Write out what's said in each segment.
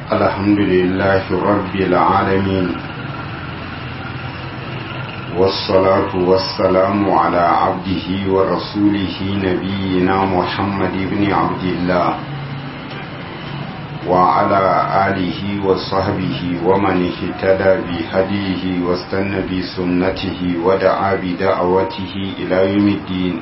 الحمد لله رب العالمين والصلاة والسلام على عبده ورسوله نبينا محمد بن عبد الله وعلى آله وصحبه ومن اهتدى بهديه واستنى بسنته ودعا بدعوته إلى يوم الدين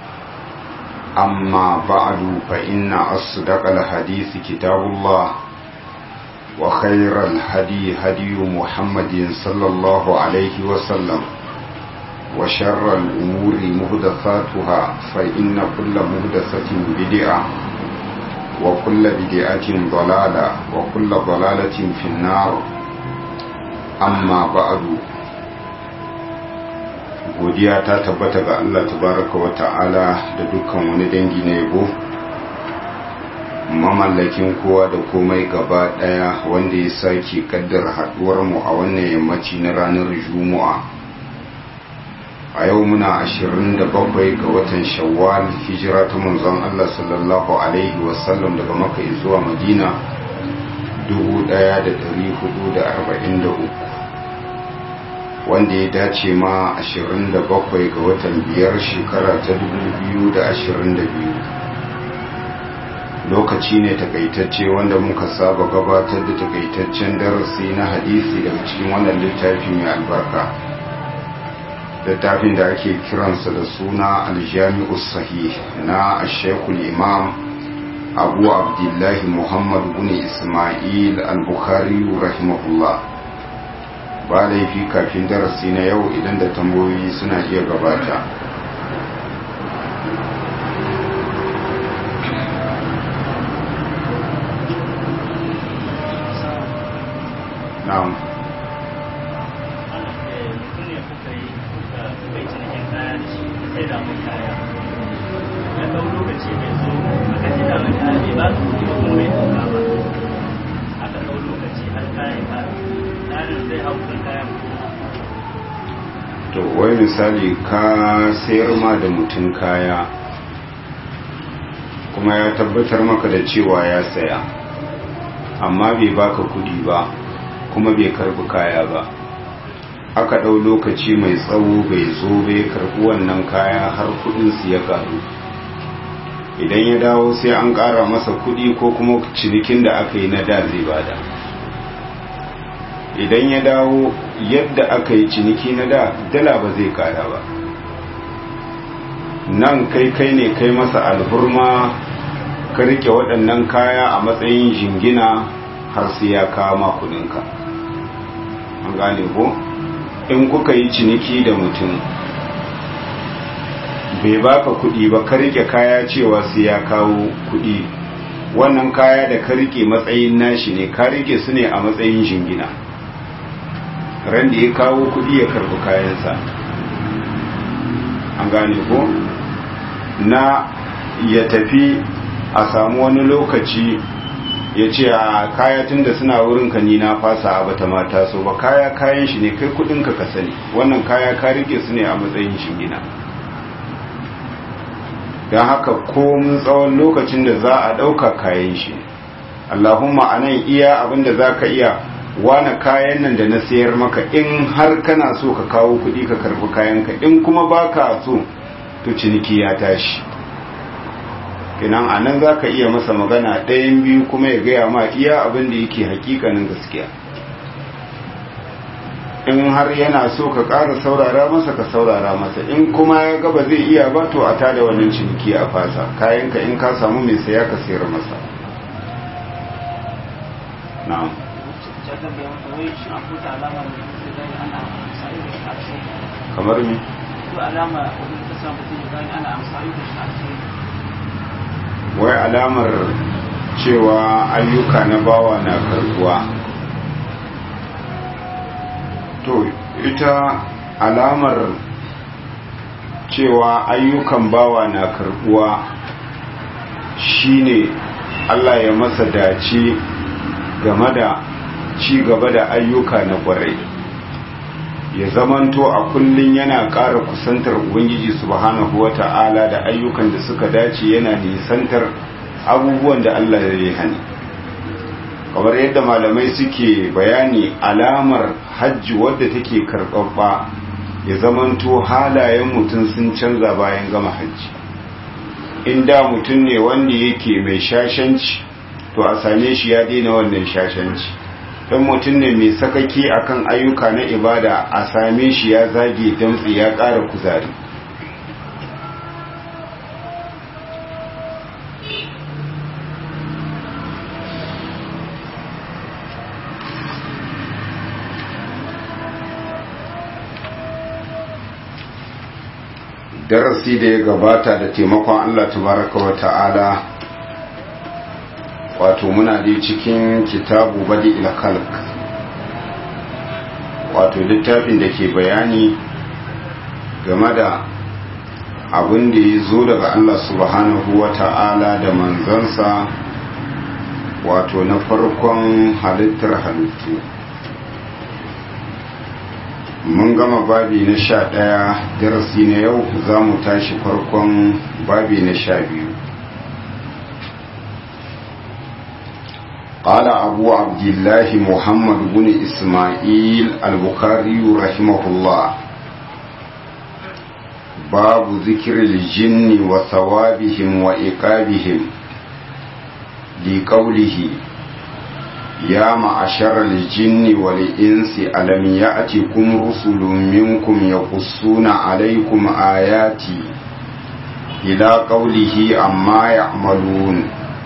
أما بعد فإن أصدق الحديث كتاب الله وخير الهدي هدي محمد صلى الله عليه وسلم وشر الأمور مهدثاتها فإن كل مهدثة بدعة وكل بدعة ضلالة وكل ضلالة في النار أما بعد godiya ta tabbata ga Allah tabaraka wa ta'ala da dukkan wani dangi na yabo mamallakin kowa da komai gaba daya wanda ya sake kaddara haduwar mu a wannan yammaci na ranar juma'a a yau muna 27 ga watan shawwal hijira ta manzon Allah sallallahu alaihi wasallam daga makka zuwa madina 1443 wanda ya dace ma 27 ga watan biyar shekara ta 2022 lokaci ne takaitacce wanda muka saba gabatar da takaitaccen darasi na hadisi daga cikin wannan littafi mai albarka littafin da ake kiransa da suna aljami'us sahih na ashekul imam abu abdullahi muhammad bin ismail al-bukhari rahimahullah ba laifi kafin darasi na yau idan da tambayoyi suna iya gabata na'am to wai misali ka sayar ma da mutum kaya kuma ya tabbatar maka da cewa ya saya amma bai baka kudi ba kuma bai karbi kaya ba aka ɗau lokaci mai tsawo bai zo bai karbi wannan kaya har kudinsu ya karu idan ya dawo sai an ƙara masa kudi ko kuma cinikin da aka yi na da zai bada idan ya dawo yadda aka yi ciniki na da dala ba zai kara ba nan kai kai ne kai masa alhurma ka rike waɗannan kaya a matsayin jingina har sai ya kama kudinka an gane ko in kuka yi ciniki da mutum bai baka kudi ba ka rike kaya cewa sai ya kawo kudi wannan kaya da ka rike matsayin nashi ne ka rike su ne a matsayin jingina ran da ya kawo kudi ya karbi kayansa an gane ko na ya tafi a samu wani lokaci ya ce a kaya tun da suna wurin ka ni na fasa a bata mata so ba kaya kayan shi ne kai kudin ka ka sani wannan kaya ka rike su ne a matsayin shingina don haka komun tsawon lokacin da za a ɗauka kayan shi allahumma a nan iya abinda za ka iya wane kayan nan da na sayar maka in har kana so ka kawo kuɗi ka karɓi kayanka in kuma ba ka so to ciniki ya tashi kinan a nan za ka iya masa magana ɗayan biyu kuma ya gaya ma iya abin da yake hakikanin gaskiya in har yana so ka ƙara saurara masa ka saurara masa in kuma ya gaba zai iya ba to a tada wannan ciniki a fasa kayanka in ka samu mai saya ka sayar masa na'am kamar mi wai alamar cewa ayyuka na bawa na karbuwa to ita alamar cewa ayyukan bawa na karbuwa shine Allah ya masa dace game da ci gaba da ayyuka na kwarai ya zamanto a kullum yana ƙara kusantar ubangiji subhanahu wata'ala da ayyukan da suka dace yana nisantar abubuwan da Allah ya yi hani kamar yadda malamai suke bayani alamar hajji wadda take karɓaɓɓa ya zamanto halayen mutum sun canza bayan gama hajji inda mutum ne wanda yake mai shashanci to a same shi ya daina wannan shashanci don mutum ne mai sakaki akan ayyuka na ibada a same shi ya zage damtsi ya ƙara kuzari darasi da ya gabata da taimakon Allah tabaraka wa ta'ala wato muna da cikin kitabu badi ilkalk wato littafin da ke bayani game da abin da ya zo daga Allah subhanahu wa ta'ala da manzansa wato na farkon halittar halittu mun gama babi na sha ɗaya darasi na yau za mu tashi farkon babi na sha biyu قال أبو عبد الله محمد بن إسماعيل البخاري رحمه الله باب ذكر الجن وثوابهم وإقابهم لقوله يا معشر الجن والإنس ألم يأتكم رسل منكم يقصون عليكم آياتي إلى قوله أما يعملون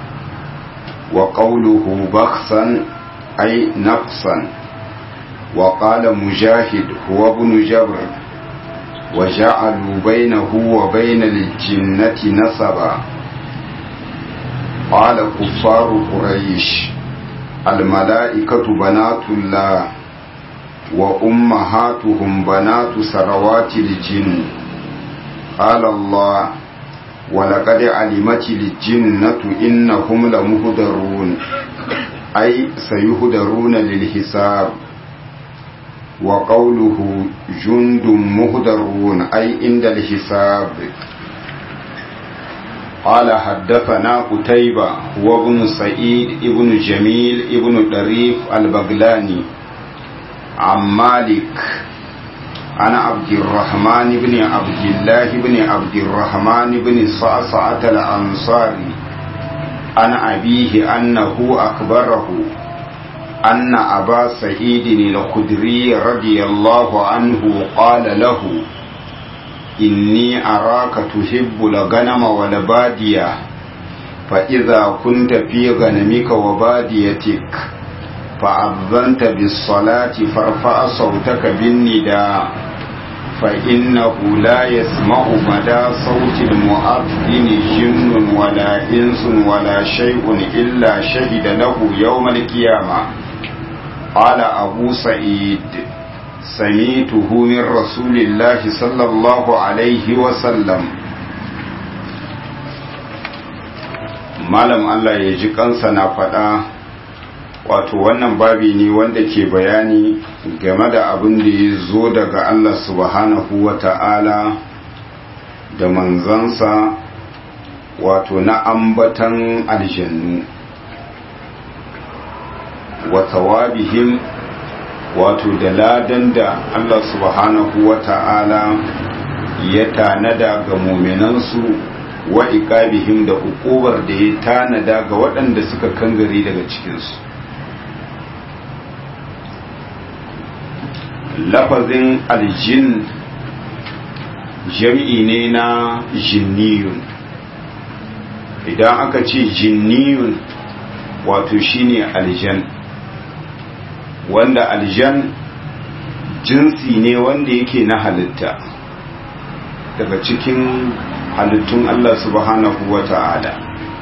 وقوله بخسا أي نقصا وقال مجاهد هو ابن جبر وجعلوا بينه وبين الجنة نسبا قال كفار قريش الملائكة بنات الله وأمهاتهم بنات سروات الجن قال الله ولقد علمت الجنة إنهم لمهدرون أي سيهدرون للحساب وقوله جند مهدرون أي عند الحساب قال حدثنا قتيبة هو ابن سعيد ابن جميل ابن طريف البغلاني عن مالك عن عبد الرحمن بن عبد الله بن عبد الرحمن بن صعصعة الأنصاري عن أبيه أنه أخبره أن أبا سعيد الخدري رضي الله عنه قال له إني أراك تحب الغنم والبادية فإذا كنت في غنمك وباديتك فأذنت بالصلاة فارفع صوتك بالنداء فإنه لا يسمع مدى صوت المؤذن جن ولا إنس ولا شيء إلا شهد له يوم القيامة قال أبو سعيد سميته من رسول الله صلى الله عليه وسلم malam Allah ya ji kansa na faɗa wato wannan babi ne wanda ke bayani game da abin da ya zo daga Allah subhanahu wa ta'ala da manzansa wato na ambatan aljannu wa tawabihim wato da ladan da Allah subhanahu wa ta'ala ya tanada ga muminansu wa iqabihim da ukubar da ya tanada ga waɗanda suka kangare daga cikinsu lafazin aljin jam'i ne na jinniyun idan aka ce jinniyun wato shine aljan wanda aljan jinsi ne wanda yake na halitta daga cikin halittun Allah subhanahu wa ta'ala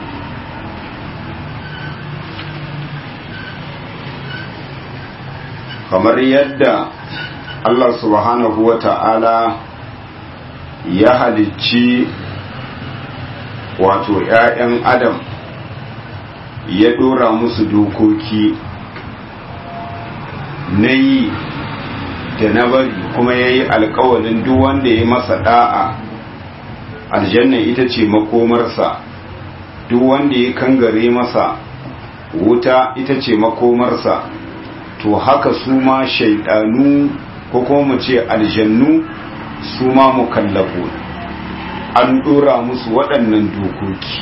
kamar yadda Allah subhanahu wa ta'ala ya halicci wato ‘ya'yan Adam ya ɗora musu dokoki na yi da na bari kuma ya yi alkawalin duk wanda ya masa ɗa'a aljanna ita ce makomarsa duk wanda ya kangare masa wuta ita ce makomarsa to haka su ma shaidanu ko kuma mu ce aljannu su ma mukallafu an dora musu waɗannan dokoki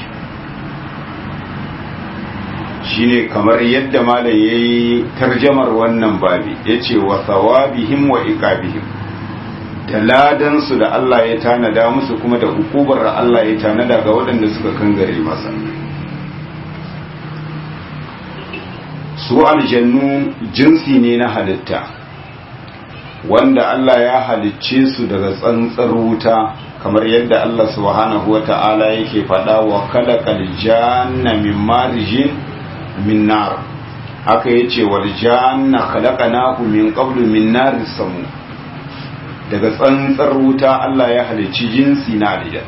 shine kamar yadda malam yayi tarjamar wannan babi yace wa thawabihim wa iqabihim da ladan su da Allah ya tanada musu kuma da hukubar da Allah ya tanada ga waɗanda suka kangare masa su aljannu jinsi ne na halitta wanda Allah ya halicce su daga tsantsar wuta kamar yadda Allah subhanahu wata'ala yake faɗa wa kalaqal janna min marijin min nar haka yace wal janna khalaqnahu min qablu min nar samu daga tsantsar wuta Allah ya halicci jinsi na aljan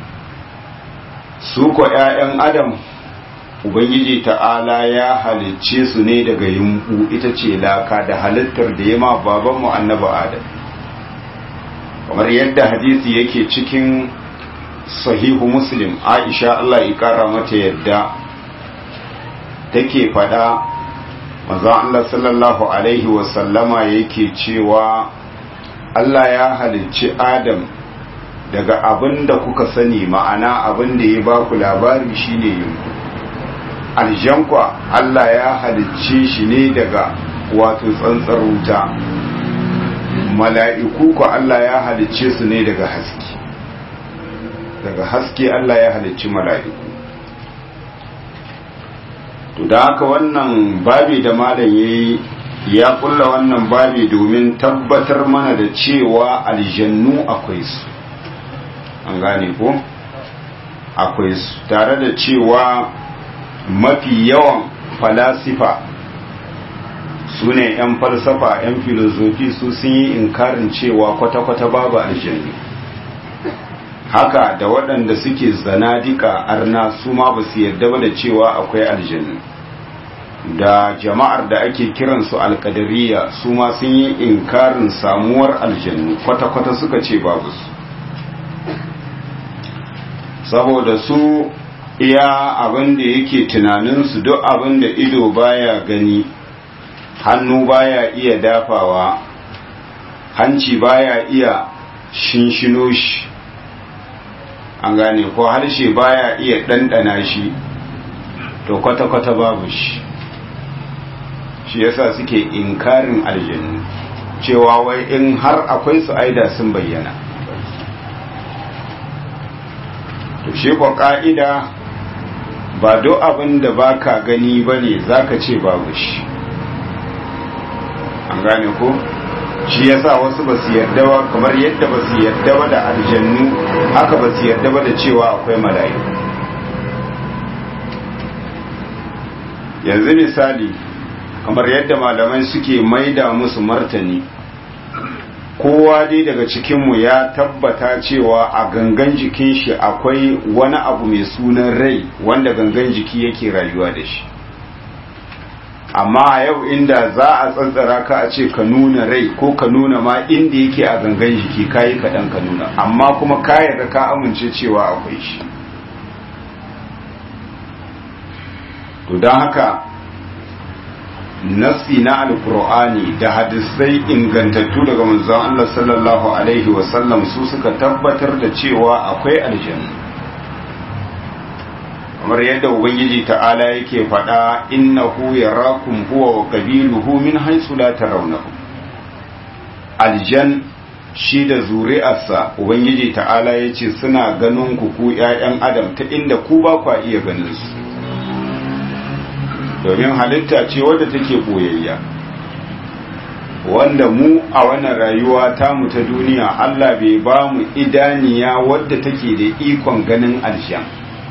su ko ƴaƴan adam ubangiji ta'ala ya halicce su ne daga yumbu ita ce laka da halittar da ya ma babanmu annabi adam kamar yadda hadisi yake cikin sahihu muslim aisha Allah ya kara mata yadda take fada manzon Allah sallallahu alaihi wasallama yake cewa Allah ya halicci Adam daga abin da kuka sani ma'ana abin da ya baku labari shine yinku aljankwa Allah ya halicce shi ne daga wato tsantsar wuta mala'iku ko Allah ya halicce su ne daga haske daga haske Allah ya halicci mala'iku to da haka wannan babi da malam yayi ya kulla wannan babi domin tabbatar mana da cewa aljannu akwai su an gane ko akwai su tare da cewa mafi yawan falasifa su ne 'yan falsafa 'yan filozofi su sun yi inkarin cewa kwata-kwata babu aljannu haka da waɗanda suke zanadika arna su ma ba su yarda ba da cewa akwai aljannu da jama'ar da ake kiransu alkadariya su ma sun yi inkarin samuwar aljannu kwata-kwata suka ce babu su saboda su iya abin da yake tunaninsu duk abin da ido baya gani hannu baya iya dafawa hanci baya iya shinshino shi an gane ko harshe baya iya ɗanɗana shi to kwata-kwata babu shi shi yasa suke inkarin aljannu cewa wai in har akwai su aida sun bayyana to shi ko ka'ida ba do abin da baka gani bane zaka ce babu shi an gane ko shi yasa wasu ba su yarda ba kamar yadda ba su yarda ba da aljannu haka ba su yarda ba da cewa akwai mala'iku yanzu misali kamar yadda malamai suke maida musu martani kowa dai daga cikinmu ya tabbata cewa a gangan jikin shi akwai wani abu mai sunan rai wanda gangan jiki yake rayuwa da shi amma a yau inda za a tsantsara ka a ce ka nuna rai ko ka nuna ma inda yake a gangan jiki kayi kaɗan ka nuna amma kuma ka yarda ka amince cewa akwai shi to don haka nassi na alkur'ani da hadisai ingantattu daga manzon Allah sallallahu alaihi wasallam su suka tabbatar da cewa akwai aljanna kamar yadda ubangiji ta'ala yake faɗa innahu yarakum huwa wa qabiluhu min haythu la tarawnahu aljan shi da zuri'arsa ubangiji ta'ala yace suna ganin ku ku ƴaƴan adam ta inda ku ba ku iya ganin su domin halitta ce wadda take boyayya wanda mu a wannan rayuwa tamu ta duniya Allah bai ba mu idaniya wadda take da ikon ganin aljan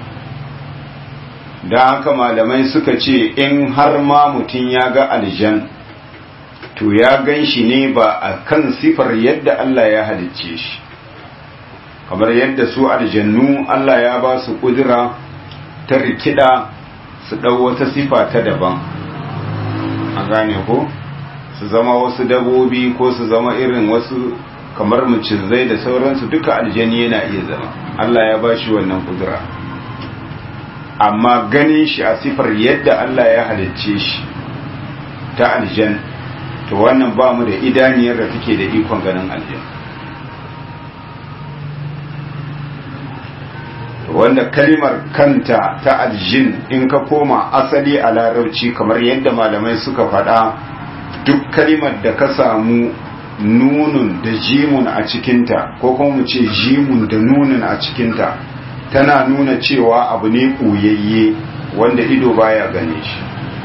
da haka malamai suka ce in har ma mutum ya ga aljan to ya gan shi ne ba a kan sifar yadda Allah ya halicce shi kamar yadda su aljannu Allah ya ba su kudura ta rikida su ɗau wata sifa ta daban an gane ko su zama wasu dabobi ko su zama irin wasu kamar macizai da sauransu duka aljani yana iya zama Allah ya ba shi wannan kudura amma ganin shi a sifar yadda Allah ya halicce shi ta aljan to wannan ba mu da idaniyar da take da ikon ganin aljan wanda kalimar kanta ta aljin in ka koma asali a larabci kamar yadda malamai suka faɗa duk kalimar da ka samu nunun da jimun a cikinta ko kuma mu ce jimun da nunun a cikinta tana nuna cewa abu ne ɓoyayye wanda ido baya gane shi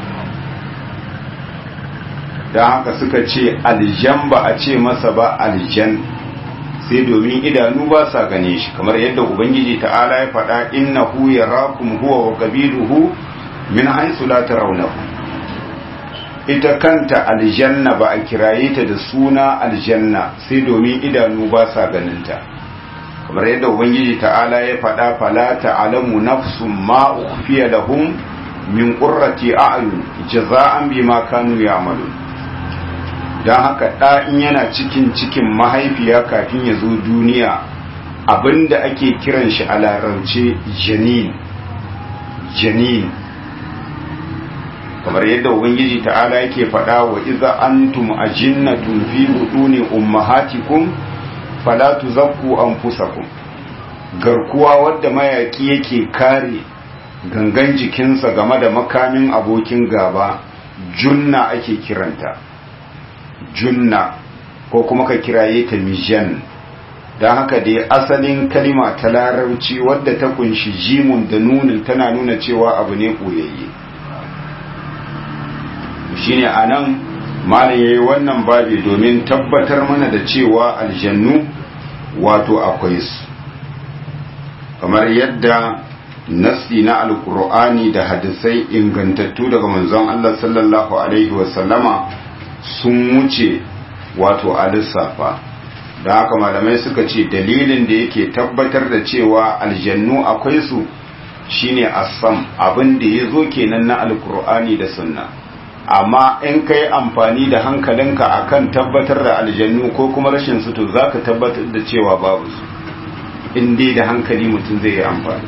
don haka suka ce aljan ba a ce masa ba aljan sai domin idanu ba sa gane shi kamar yadda ubangiji ta'ala ya faɗa innahu yarakum huwa wa qabiluhu min haythu la tarawnahu ita kanta aljanna ba a kiraye ta da suna aljanna sai domin idanu ba sa ganinta kamar yadda ubangiji ta'ala ya faɗa fala ta'lamu nafsun ma ukhfiya lahum min qurrati a'yun jaza'an bima kanu ya'malun don haka ɗa in yana cikin cikin mahaifiya kafin ya zo duniya abinda ake kiran shi a larabce janin janin kamar yadda ubangiji ta'ala yake faɗa wa iza antum ajinnatun fi buduni ummahatikum fala tuzakku anfusakum garkuwa wadda mayaki yake kare gangan jikinsa game da makamin abokin gaba junna ake kiranta junna ko kuma ka kiraye ta mijan don haka dai asalin kalima ta larabci wadda ta kunshi jimun da nunin tana nuna cewa abu ne koyayye shine a nan malam ya yi wannan babi domin tabbatar mana da cewa aljannu wato akwai su kamar yadda nasi na alkur'ani da hadisai ingantattu daga manzon Allah sallallahu alaihi wasallama sun wuce wato a lissafa da haka malamai suka ce dalilin da yake tabbatar da cewa aljannu akwai su shine asam abin da ya zo kenan na alkur'ani da sunna amma in ka yi amfani da hankalinka akan tabbatar da aljannu ko kuma rashin su to za ka tabbatar da cewa babu su in dai da hankali mutum zai yi amfani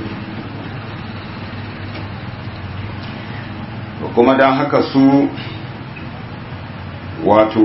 kuma don haka su wato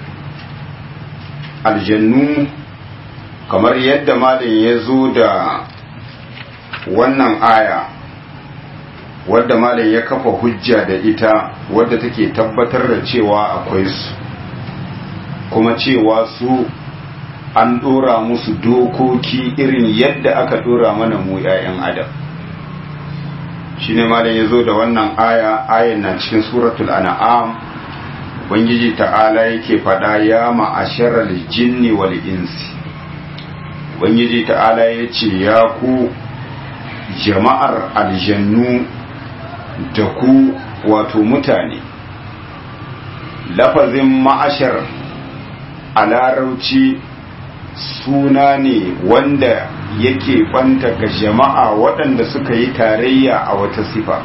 aljannu kamar yadda malin ya zo da wannan aya wadda malin ya kafa hujja da ita wadda take tabbatar da cewa akwai su kuma cewa su an dora musu dokoki irin yadda aka dora mana mu 'ya'yan adam shi ne malin ya zo da wannan aya ayan na cikin suratul an'am ubangiji ta'ala yake fada ya ma'asharal jinni wal insi ubangiji ta'ala ya ce ya ku jama'ar aljannu da ku wato mutane lafazin ma'ashar a larauci suna ne wanda yake banta ga jama'a waɗanda suka yi tarayya a wata sifa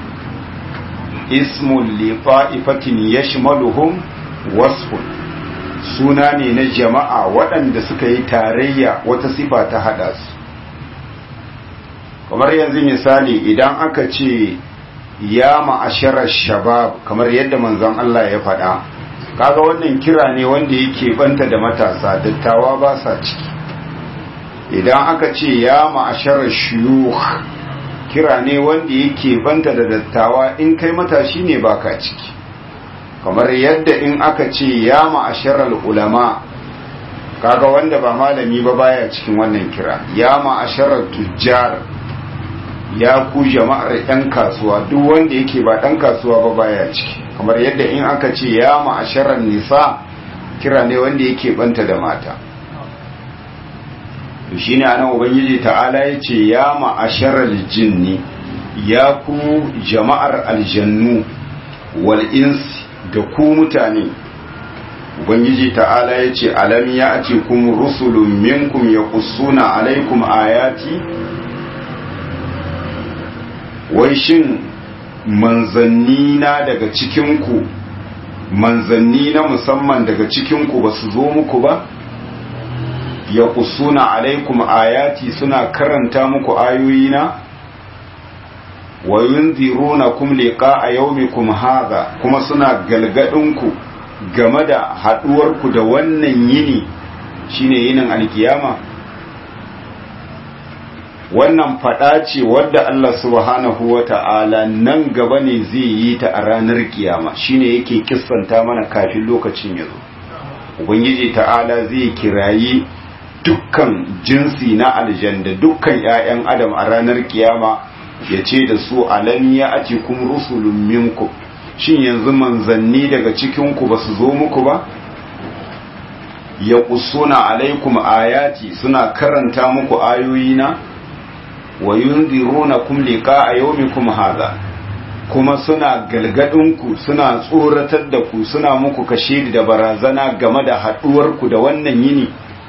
ismun lifa'ifatin yashmaluhum wasfun suna ne na jama'a waɗanda suka yi tarayya wata sifa ta haɗa su kamar yanzu misali idan aka ce ya ma'asharar shabab kamar yadda manzon Allah ya faɗa kaga wannan kira ne wanda yake banta da matasa dattawa ba sa ciki idan aka ce ya ma'asharar shuyukh kira ne wanda yake banta da dattawa in kai matashi ne baka ciki kamar yadda in aka ce ya ma'asharar ulama kaga wanda ba malami ba baya cikin wannan kira ya ma'asharar tujjar ya ku jama'ar 'yan kasuwa duk wanda yake ba ɗan kasuwa ba baya ciki kamar yadda in aka ce ya ma'asharar nisa kira ne wanda yake banta da mata shi ne anan ubangiji ta'ala ya ce ya ma'asharar jinni ya ku jama'ar aljannu wal insi da ku mutane ubangiji ta'ala ya ce alam ya ce kuma rusulun minkum ya kusuna alaikum ayati wai shin manzanni na daga cikinku manzanni na musamman daga cikinku ba su zo muku ba ya kusuna alaikum ayati suna karanta muku ayoyina wa yunzirunakum liqa'a yawmikum hadha kuma suna galgadinku game da haduwarku da wannan yini shine yinin alkiyama wannan fada ce wadda Allah subhanahu wata'ala nan gaba ne zai yi ta a ranar kiyama shine yake kissanta mana kafin lokacin yazo ubangiji ta'ala zai kirayi dukkan jinsi na aljanda dukkan 'ya'yan adam a ranar kiyama ya ce da su alam ya ati kum rusulun minku shin yanzu manzanni daga cikinku ba su zo muku ba ya kusuna alaikum ayati suna karanta muku ayoyina wa yunzirunakum liqa'a yawmikum hadha kuma suna galgadinku suna tsoratar da ku suna muku kashe da barazana game da haduwarku da wannan yini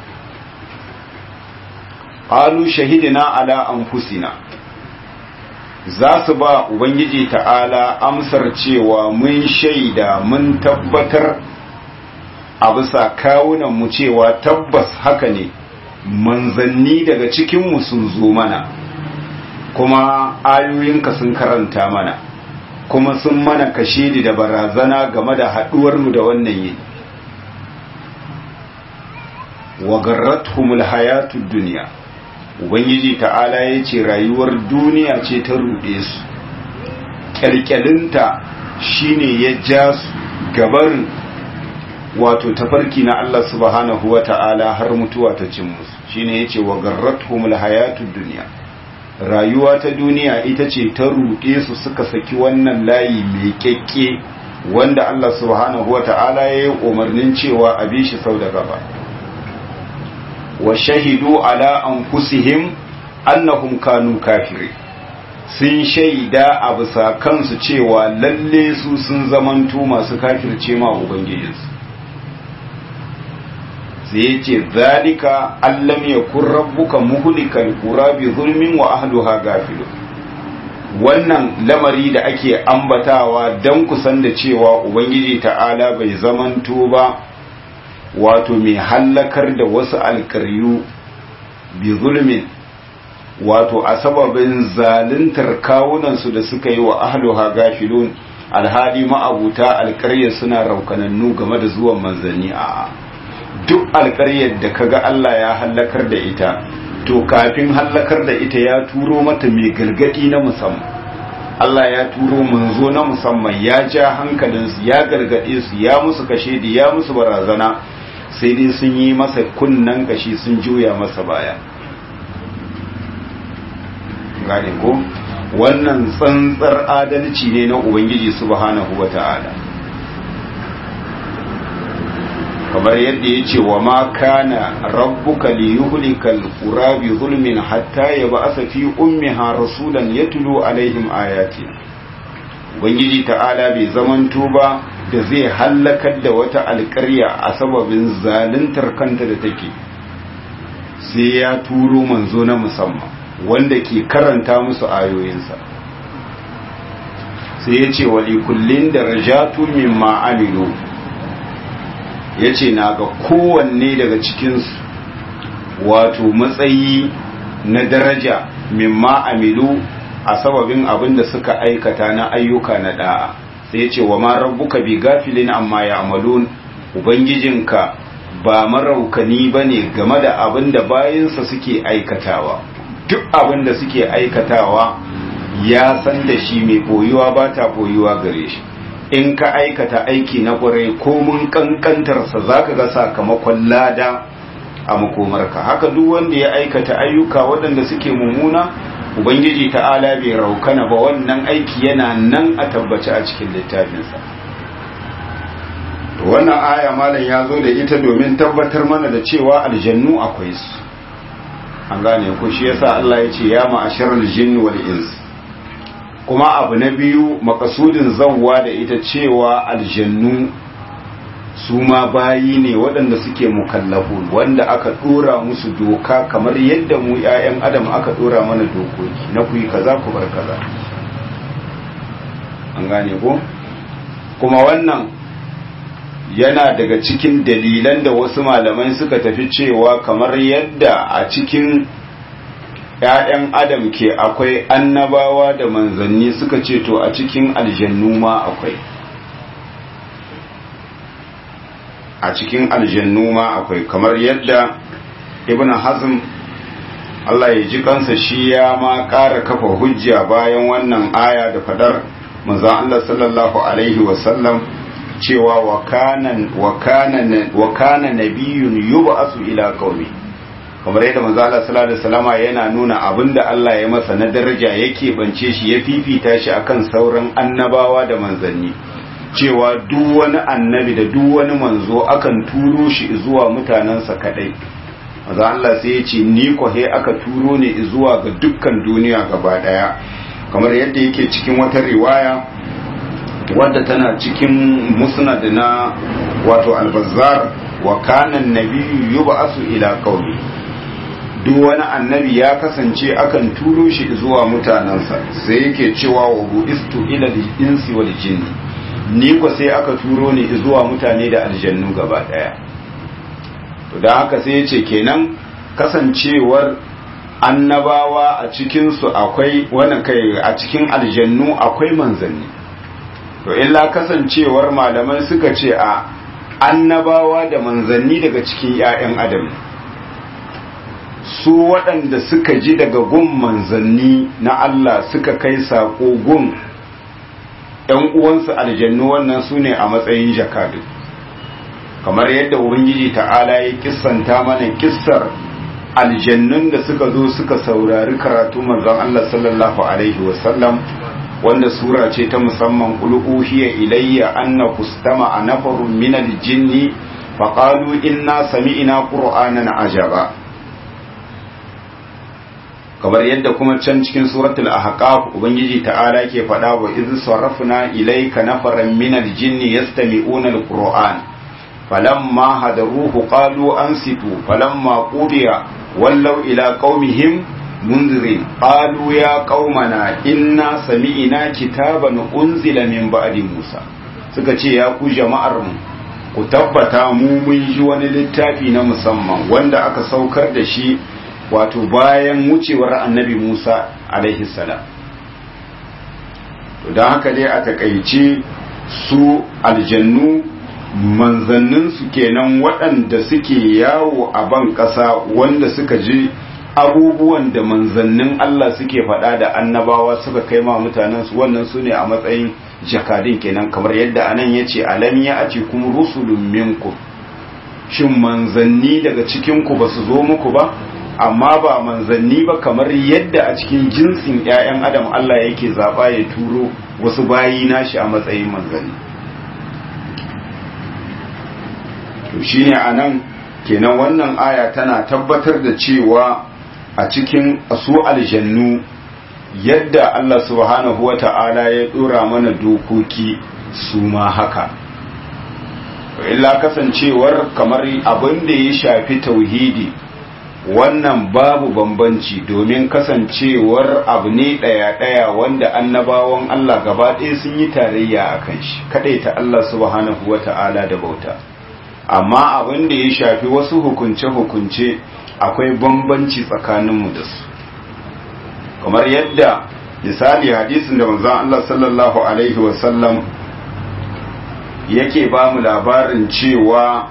qalu shahidina ala anfusina za su ba ubangiji ta'ala amsar cewa mun shaida mun tabbatar a bisa kawunan mu cewa tabbas haka ne manzanni daga cikinmu sun zo mana kuma ayoyinka sun karanta mana kuma sun mana kashe da barazana game da haɗuwarmu da wannan yini wa garrathumul hayatud duniya ubangiji ta'ala ya ce rayuwar duniya ce ta ruɗe su ƙyalƙyalinta shine ya ja su gabarin wato tafarki na Allah subhanahu wa ta'ala har mutuwa ta cin musu shine ya ce wa garrathumul hayatud duniya rayuwa ta duniya ita ce ta ruɗe su suka saki wannan layi mai kyakke wanda Allah subhanahu wa ta'ala ya yi umarnin cewa a bi shi sau da gaba wa shahidu ala anfusihim annahum kanu kafiri sun shaida a bisa kansu cewa lalle su sun zamanto masu kafirce ma ubangijinsu sai yace zalika allam yakun rabbuka muhlikal qura bi zulmin wa ahliha gafilun wannan lamari da ake ambatawa dan kusan da cewa ubangiji ta'ala bai zamanto ba wato mai hallakar da wasu alkaryu bi zulmin wato a sababin zaluntar kawunansu da suka yi wa ahluha gafilun alhali ma'abuta alkarya suna raukanannu game da zuwan manzanni a duk alkaryar da kaga Allah ya hallakar da ita to kafin hallakar da ita ya turo mata mai gargadi na musamman Allah ya turo manzo na musamman ya ja hankalinsu ya gargade su ya musu kashe da ya musu barazana sai dai sun yi masa kunnan kashi sun juya masa baya gane ko wannan tsantsar adalci ne na ubangiji subhanahu wata'ala kamar yadda ya ce wa ma kana rabbuka li yuhlikal qura bi zulmin hatta yab'atha fi ummiha rasulan yatlu alaihim ayatina ubangiji ta'ala bai zamanto ba da zai hallakar da wata alƙarya a sababin zaluntar kanta da take sai ya turo manzo na musamman wanda ke karanta musu ayoyinsa sai ya ce wali kullin darajatu mimma amilu ya ce na ga kowanne daga cikinsu wato matsayi na daraja mimma amilu a sababin abin da suka aikata na ayyuka na da'a sai ya ce wa ma rabbuka bi gafilin amma ya amalun ubangijinka ba maraukani ba ne game da abin da bayansa suke aikatawa duk abin da suke aikatawa ya san da shi mai boyuwa ba ta boyuwa gare shi in ka aikata aiki na kwarai ko mun kankantarsa za ka ga sakamakon lada a makomarka haka duk wanda ya aikata ayyuka waɗanda suke mummuna ubangiji ta'ala bai raukana ba wannan aiki yana nan a tabbaci a cikin littafinsa wannan aya malam ya zo da ita domin tabbatar mana da cewa aljannu akwai su an gane ku shi yasa Allah ya ce ya ma'asharal jinni wal ins kuma abu na biyu makasudin zawwa da ita cewa aljannu su ma bayi ne waɗanda suke mukallafu wanda aka ɗora musu doka kamar yadda mu 'ya'yan adam aka ɗora mana dokoki na ku yi kaza ku bar kaza an gane ko kuma wannan yana daga cikin dalilan da wasu malamai suka tafi cewa kamar yadda a cikin ‘ya'yan adam ke akwai annabawa da manzanni suka ce to a cikin aljannu ma akwai a cikin aljannu ma akwai kamar yadda ibn hazm Allah ya ji kansa shi ya ma ƙara kafa hujja bayan wannan aya da fadar manzon Allah sallallahu alaihi wasallam cewa wa kana nabiyun yub'asu ila qaumi kamar yadda manzo Allah sallallahu alaihi wasallama yana nuna abinda Allah ya masa na daraja yake bance shi ya fifita shi akan sauran annabawa da manzanni cewa duk wani annabi da duk wani manzo akan turo shi zuwa mutanensa kadai manzo Allah sai ya ce ni ko he aka turo ne zuwa ga dukkan duniya gaba daya kamar yadda yake cikin wata riwaya wadda tana cikin musnad na wato al-bazzar wa kana an-nabiyyu yub'asu ila qaumi duk wani annabi ya kasance akan turo shi zuwa mutanensa sai yake cewa wa bu'istu ila al-insi wal jinni ni ko sai aka turo ni zuwa mutane da aljannu gaba daya to dan haka sai yace kenan kasancewar annabawa a cikin su akwai wannan kai a cikin aljannu akwai manzanni to illa kasancewar malamai suka ce a annabawa da manzanni daga cikin 'ya'yan adam su waɗanda suka ji daga gun manzanni na Allah suka kai saƙo gun ‘yan uwansu aljannu wannan su ne a matsayin jakadu kamar yadda ubangiji ta'ala ya kissanta mana kissar aljannun da suka zo suka saurari karatu manzon Allah sallallahu alaihi wasallam wanda sura ce ta musamman qul uhiya ilayya anna kustama a nafarun min aljinni faqalu inna sami'na qur'anan ajaba kamar yadda kuma can cikin suratul ahqaf ubangiji ta'ala ke faɗa wa iz sarafna ilayka nafaran min aljinni yastami'una alquran falamma hadaruhu qalu ansitu falamma qudiya wallaw ila qaumihim munzirin qalu ya qaumana inna sami'na kitaban unzila min ba'di musa suka ce ya ku jama'ar mu ku tabbata mu mun ji wani littafi na musamman wanda aka saukar da shi wato bayan wucewar annabi Musa alaihi salam don haka dai a takaice su aljannu manzanninsu kenan waɗanda suke yawo a ban ƙasa wanda suka ji abubuwan da manzannin Allah suke faɗa da annabawa suka kai ma mutanensu wannan su ne a matsayin jakadin kenan kamar yadda anan ya ce alam ya a kuma rusulun minku shin manzanni daga cikinku ba su zo muku ba amma ba manzanni ba kamar yadda a cikin jinsin 'ya'yan adam Allah yake zaɓa ya turo wasu bayi nashi a matsayin manzanni to shine a nan kenan wannan aya tana tabbatar da cewa a cikin su aljannu yadda Allah subhanahu wa ta'ala ya ɗora mana dokoki su ma haka illa kasancewar kamar abin da ya shafi tauhidi wannan babu bambanci domin kasancewar abu ne ɗaya-ɗaya wanda annabawan Allah gaba ɗaya sun yi tarayya a kan shi ta Allah subhanahu wa ta'ala da bauta amma abin da ya shafi wasu hukunce-hukunce akwai bambanci tsakaninmu da su kamar yadda misali hadisin da manzon Allah sallallahu alaihi wasallam yake ba mu labarin cewa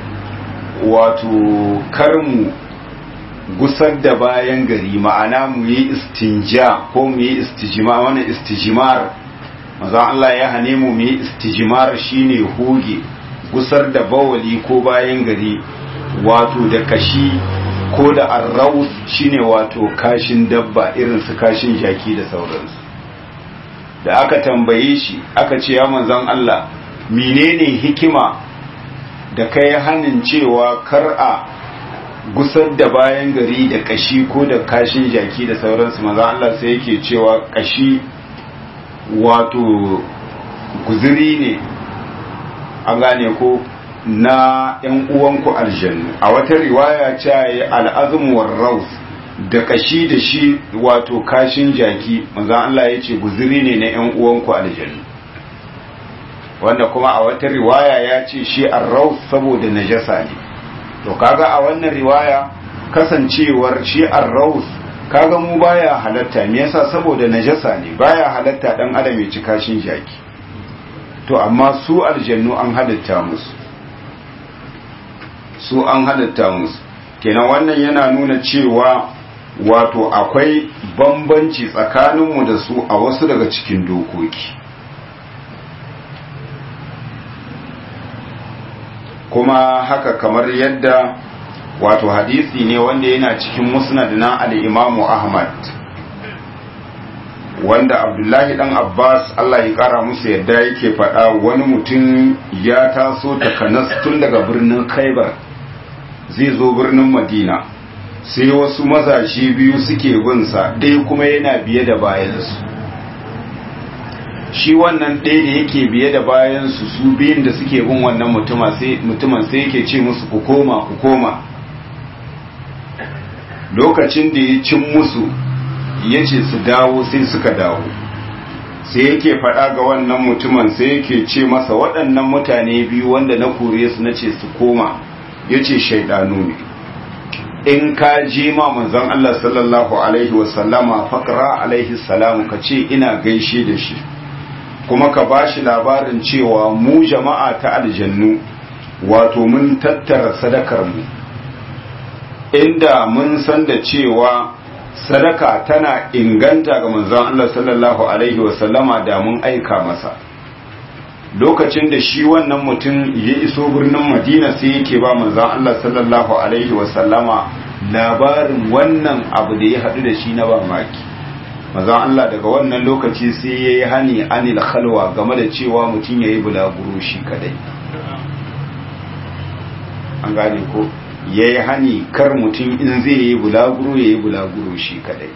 wato karmu gusar da bayan gari ma'ana mu yi istinja ko mu yi istijima wani istijimar maza Allah ya hane mu mu yi istijimar shine hoge gusar da bawali ko bayan gari wato da kashi ko da arraus shine wato kashin dabba irin su kashin jaki da sauransu da aka tambaye shi aka ce ya manzon Allah menene hikima da kai hanin cewa kar a gusar da bayan gari da kashi ko da kashin jaki da sauransu maza Allah sai yake cewa kashi wato guziri ne an gane ko na ‘yan uwanku aljannu a wata riwaya ce ya al'azumuwar raus da kashi da shi wato kashin jaki maza Allah ya ce guziri ne na ‘yan uwanku aljannu wanda kuma a wata riwaya ya ce shi arraus saboda najasa ne to kaga a wannan riwaya kasancewar shi arraus kaga mu baya halatta me yasa saboda najasa ne baya halatta dan adam ya ci kashin jaki to amma su aljannu an halitta musu su an halitta musu kenan wannan yana nuna cewa wato akwai bambanci tsakaninmu da su a wasu daga cikin dokoki kuma haka kamar yadda wato hadisi ne wanda yana cikin musnad na al-imamu ahmad wanda abdullahi dan abbas allah ya kara musu yadda yake faɗa wani mutum ya taso takanas tun daga birnin khaibar zai zo birnin madina sai wasu mazaje biyu suke binsa ɗaya kuma yana biye da bayansu shi wannan ɗaya da yake biye da bayansu su biyun da suke bin wannan mutumin sai yake ce musu ku koma ku koma lokacin da ya cin musu ya ce su dawo sai suka dawo sai yake faɗa ga wannan mutumin sai yake ce masa waɗannan mutane biyu wanda na kore su na ce su koma ya ce shaidanu ne in ka ji ma manzon Allah sallallahu alaihi wasallama fakra alaihi salamu ka ce ina gaishe da shi kuma ka ba shi labarin cewa mu jama'a ta aljannu wato mun tattara sadakar mu inda mun san da cewa sadaka tana inganta ga manzon Allah sallallahu alaihi wasallama da mun aika masa lokacin da shi wannan mutum ya iso birnin madina sai yake ba manzon Allah sallallahu alaihi wasallama labarin wannan abu da ya haɗu da shi na mamaki manzon Allah daga wannan lokaci sai ya yi hani anil khalwa game da cewa mutum ya yi bulaguro shi kadai an gane ko ya yi hani kar mutum in zai yi bulaguro ya yi bulaguro shi kadai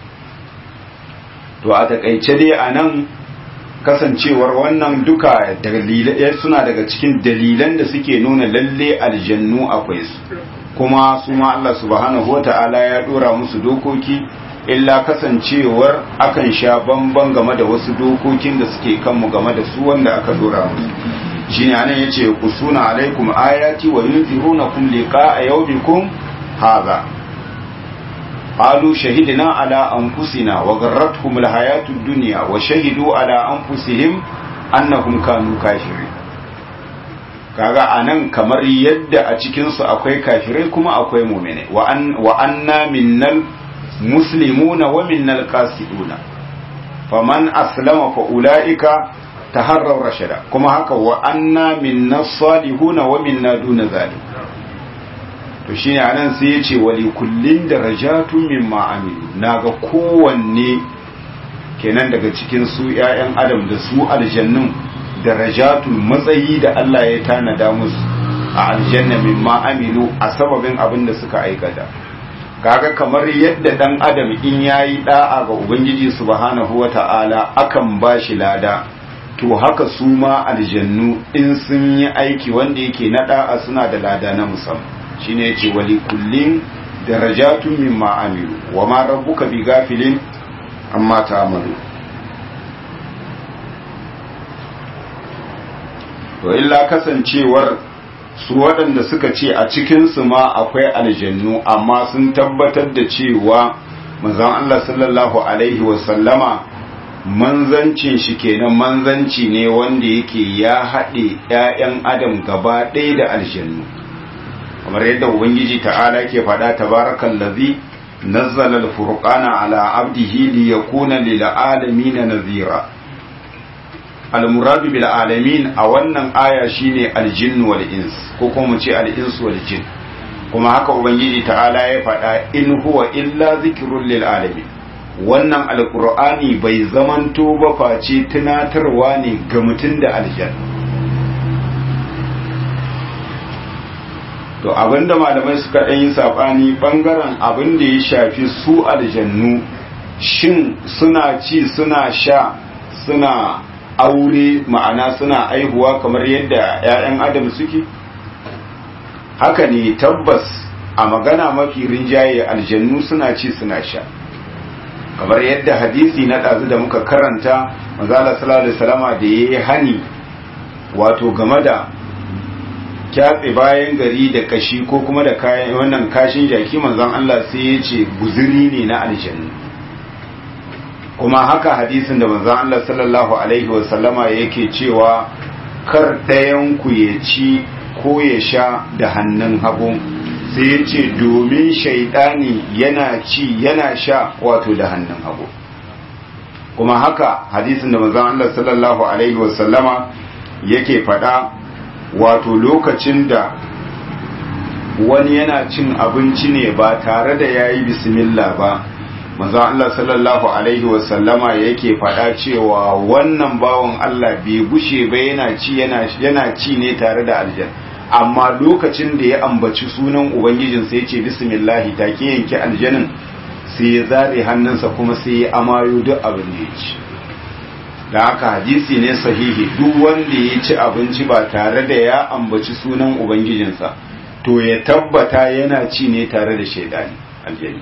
to a takaice dai a nan kasancewar wannan duka dalilai suna daga cikin dalilan da suke nuna lalle aljannu akwai su kuma su ma Allah subhanahu wata'ala ya dora musu dokoki illa kasancewar akan sha bamban game da wasu dokokin da suke kanmu game da su wanda aka dora musu shine anan yace kusuna alaikum ayati wa yunzirunakum liqa'a yawmikum hadha قالوا شهدنا على أنفسنا وغرتهم الحياة الدنيا وشهدوا على أنفسهم أنهم كانوا كافرين kaga anan kamar yadda a cikinsu akwai kafirai kuma akwai mumine wa anna minnal muslimuna wa minnal qasiduna faman aslama fa ulaika taharraw rashada kuma haka wa anna minnas salihuna wa minna duna zalik to shine anan sai ya ce wali kullin darajatun mimma amilu naga kowanne kenan daga cikin su ƴaƴan adam da su aljannun darajatun matsayi da Allah ya tanada musu a aljanna mimma amilu a sababin abin da suka aikata kaga kamar yadda dan adam in yayi da'a ga ubangiji subhanahu wata'ala akan bashi lada to haka su ma aljannu in sun yi aiki wanda yake na da'a suna da lada na musamman shine yace wali kullin darajatun mimma amilu wama rabbuka bighafilin amma ta'malu to illa kasancewar su waɗanda suka ce a cikin su ma akwai aljannu amma sun tabbatar da cewa manzon Allah sallallahu alaihi wasallama manzancin shi kenan manzanci ne wanda yake ya haɗe ‘ya'yan adam gaba ɗaya da aljannu kamar yadda ubangiji ta'ala ke faɗa tabarakan lazi nazzala al-furqana ala abdihi li yakuna lil alamin nazira al-muradu bil alamin a wannan aya shine al-jinn wal ins ko kuma mu ce al-ins wal jinn kuma haka ubangiji ta'ala ya faɗa in huwa illa zikrun lil alamin wannan alqur'ani bai zamanto ba face tunatarwa ne ga mutum da aljanna to abinda malamai suka ɗan yi saɓani ɓangaren abin da ya shafi su aljannu shin suna ci suna sha suna aure ma'ana suna aihuwa kamar yadda 'ya'yan adam suke haka ne tabbas a magana mafi rinjaye aljannu suna ci suna sha kamar yadda hadisi na ɗazu da muka karanta mazala sallallahu alaihi salama da ya yi hani wato game da kyatse bayan gari da kashi ko kuma da kayan wannan kashin jaki manzon Allah sai ya ce guzuri ne na aljanna kuma haka hadisin da manzon Allah sallallahu alaihi wasallama yake cewa kar ɗayan ku ya ci ko ya sha da hannun hagu sai ya ce domin shaidani yana ci yana sha wato da hannun hagu kuma haka hadisin da manzon Allah sallallahu alaihi wasallama yake faɗa wato lokacin da wani yana cin abinci ne ba tare da yayi bismillah ba manzon Allah sallallahu alaihi wasallama yake faɗa cewa wannan bawan Allah bai gushe ba yana ci yana yana ci ne tare da aljanna amma lokacin da ya ambaci sunan ubangijin sai ya ce bismillah take yanke aljanin sai ya zare hannunsa kuma sai ya amayo duk abin da ya ci da haka hadisi ne sahihi duk wanda ya ci abinci ba tare da ya ambaci sunan ubangijinsa to ya tabbata yana ci ne tare da shaidani aljani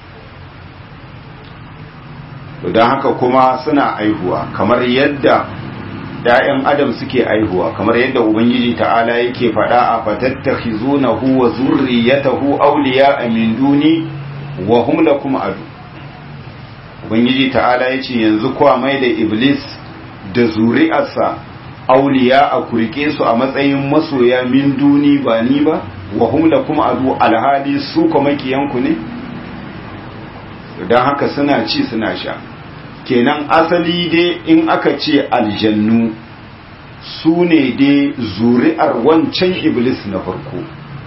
to don haka kuma suna aihuwa kamar yadda ‘ya'yan adam suke aihuwa kamar yadda ubangiji ta'ala yake faɗa a fatattakhizunahu wa zurriyatahu awliya min duni wa hum lakum adu ubangiji ta'ala yace yanzu kuwa mai da iblis da zuri'arsa auliya a kurke su a matsayin masoya min duni ba ni ba wa hum lakum adu alhali su kuma makiyanku ne dan haka suna ci suna sha kenan asali dai in aka ce aljannu su ne dai zuri'ar wancan iblis na farko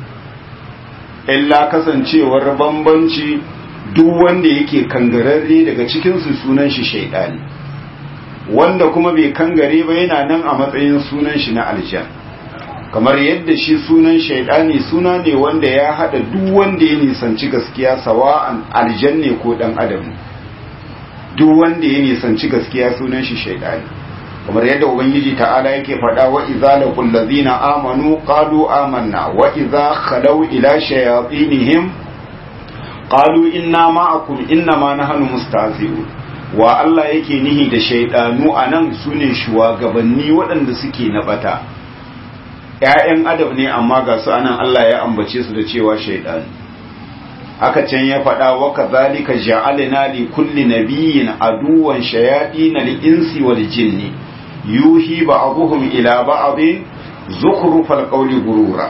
illa kasancewar bambanci duk wanda yake kangararre daga cikinsu sunan shi shaidani wanda kuma bai kangare ba yana nan a matsayin sunan shi na aljan kamar yadda shi sunan shaidani suna ne wanda ya hada duk wanda ya nisanci gaskiya sawa'an aljan ne ko dan adam duk wanda ya nisanci gaskiya sunan shi shaidani kamar yadda ubangiji ta'ala yake faɗa wa idza laqul ladzina amanu qalu amanna wa idza khalaw ila shayatinihim qalu inna ma'akum inna ma nahnu mustahzi'un wa Allah yake nihi da shaidanu anan sune shugabanni waɗanda suke na bata ƴaƴan adam ne amma ga su anan Allah ya ambace su da cewa shaidanu aka can ya faɗa wa kadhalika ja'alna li kulli nabiyyin aduwan shayatin al-insi wal jinni yuhi ba'dhum ila ba'd zukhrufal qawli gurura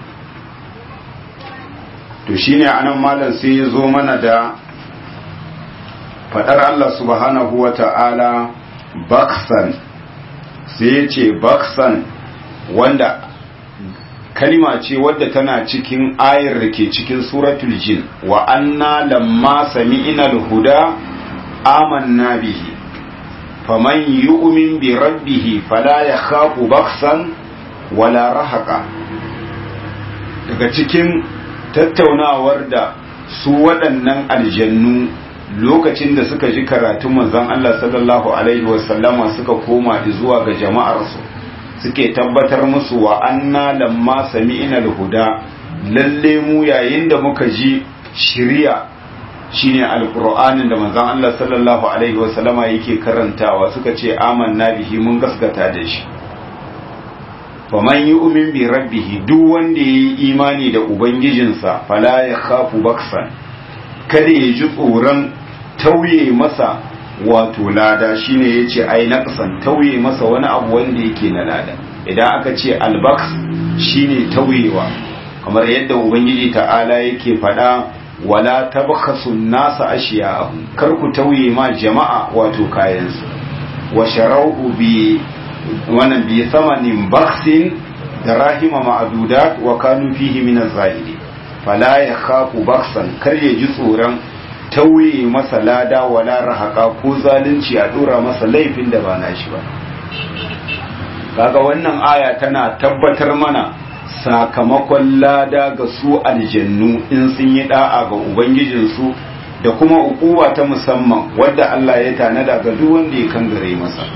to shine anan malam sai ya zo mana da fadar Allah subhanahu wa ta'ala baksan sai ya ce baksan wanda kalima ce wadda tana cikin ayar da ke cikin suratul jin wa anna lamma sami'ina al-huda amanna bihi faman yu'min bi rabbih fala yakhafu baksan wala rahaqa daga cikin tattaunawar da su waɗannan aljannu lokacin da suka ji karatun manzon Allah sallallahu alaihi wasallama suka koma zuwa ga jama'arsu suke tabbatar musu wa anna lamma sami'na al-huda lalle mu yayin da muka ji shiriya shine alqur'anin da manzon Allah sallallahu alaihi wasallama yake karantawa suka ce amanna bihi mun gaskata da shi faman yu'min bi rabbih duk wanda yayi imani da ubangijinsa fala ya khafu baksan kada ya ji tsoron tauye masa wato lada shine yace ai naqsan tauye masa wani abu wanda yake na lada idan aka ce albaks shine tauyewa kamar yadda ubangiji ta'ala yake faɗa wala tabkhasu nasa ashiya'ahum kar ku tauye ma jama'a wato kayansu wa sharauhu bi wannan bi samanin baksin da rahima ma'adudat wa kanu fihi min az-zahiri fala yakhafu baksan kar ya ji tsoron tauye masa lada wala rahaka ko zalunci a dora masa laifin da ba nashi ba kaga wannan aya tana tabbatar mana sakamakon lada ga su aljannu in sun yi da'a ga ubangijinsu da kuma ukuwa ta musamman wadda Allah ya tanada ga duk wanda ya kangare masa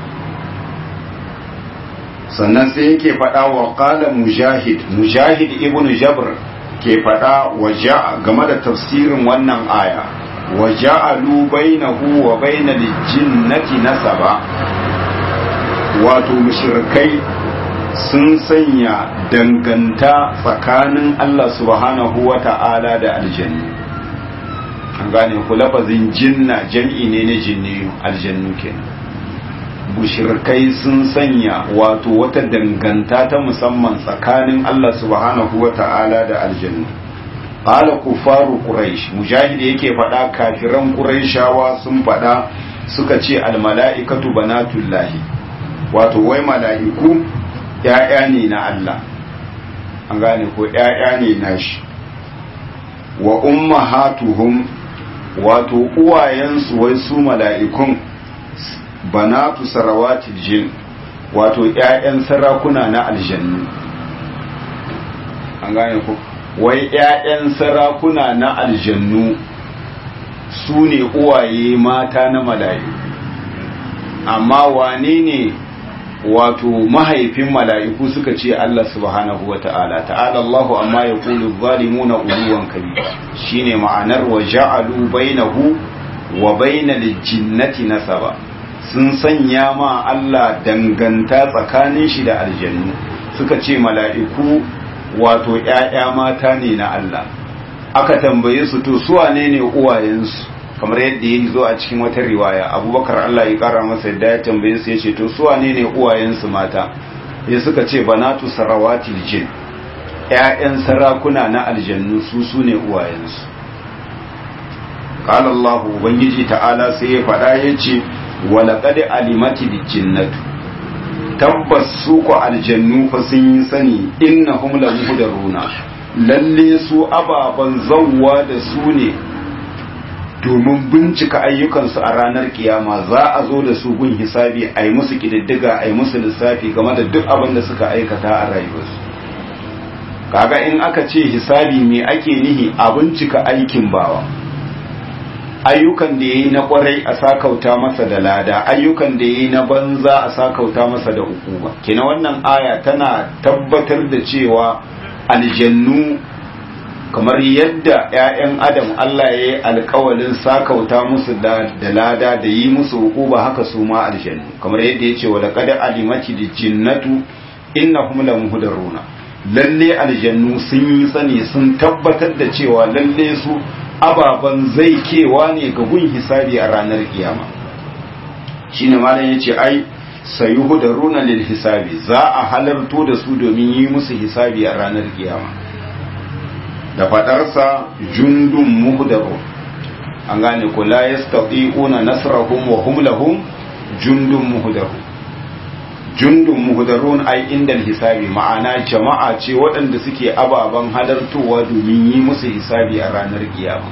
sannan sai yake faɗa wa qala mujahid mujahid ibnu jabr ke faɗa waja game da tafsirin wannan aya wa ja'alu bainahu wa bainal jinnati nasaba wato mushrikai sun sanya danganta tsakanin Allah subhanahu wa ta'ala da aljannu an gane ku lafazin jinna jam'i ne na jinniyu aljannu kenan bushirkai sun sanya wato wata danganta ta musamman tsakanin Allah subhanahu wa ta'ala da aljannu qala kufaru quraish mujahid yake faɗa kafiran quraishawa sun faɗa suka ce al mala'ikatu banatullahi wato wai mala'iku ‘ya'ya ne na Allah, an gane ko ‘ya'ya ne na shi, wa umma hatuhum wato uwayensu wai su mala'ikun banatu sarawati jin wato ‘ya'yan sarakuna na aljannu. An gane ko, wai ‘ya'yan sarakuna na aljannu su ne uwaye mata na mala'iku, amma wane ne wato mahaifin mala'iku suka ce Allah subhanahu wa ta'ala ta'ala Allahu amma ya kulu zalimuna uluwan kabira shine ma'anar wa ja'alu bainahu wa bainal jinnati nasaba sun sanya ma Allah danganta tsakanin shi da aljannu suka ce mala'iku wato ‘ya'ya mata ne na Allah aka tambaye su to su wane ne uwayensu kamar yadda ya zo a cikin wata riwaya abubakar Allah ya kara masa yadda ya tambaye su ya ce to su wane ne uwayensu mata ya suka ce banatu sarawatil jin ƴaƴan sarakuna na aljannu su su ne uwayensu qala Allah ubangiji ta'ala sai ya faɗa ya ce wa laqad alimati jinnatu tabbas su ko aljannu fa sun yi sani innahum la muhdaruna lalle su ababan zawwa da su ne domin bincika ayyukansu a ranar kiyama za a zo da su gun hisabi a yi musu kididdiga a yi musu lissafi game da duk abin da suka aikata a rayuwarsu kaga in aka ce hisabi me ake nihi a bincika aikin bawa ayyukan da ya yi na kwarai a sakauta masa da lada ayyukan da ya yi na banza a sakauta masa da hukuma kina wannan aya tana tabbatar da cewa aljannu kamar yadda 'ya'yan adam Allah ya yi alkawalin sakauta musu da lada da yi musu hukuba haka su ma aljannu kamar yadda ya ce wa laqad alimati jinnatu innahum la muhdaruna lalle aljannu sun yi sani sun tabbatar da cewa lalle su ababan zai kewa ne ga gun hisabi a ranar kiyama shine malam yace ai sayuhdaruna lil hisabi za a halarto da su domin yi musu hisabi a ranar kiyama da fadarsa jundun muhdaru an gane ko la yastati'una nasrahum wa hum lahum jundun muhdaru jundun muhdarun ai inda hisabi ma'ana jama'a ce waɗanda suke ababen halartowa domin yi musu hisabi a ranar kiyama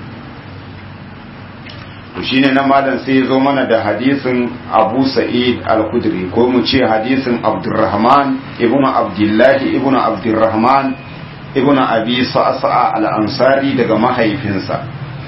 to shine na malam sai ya zo mana da hadisin Abu Sa'id al-Khudri ko mu ce hadisin Abdurrahman ibn Abdullah ibn Abdurrahman ibn Abi Sa'sa al-Ansari daga mahaifinsa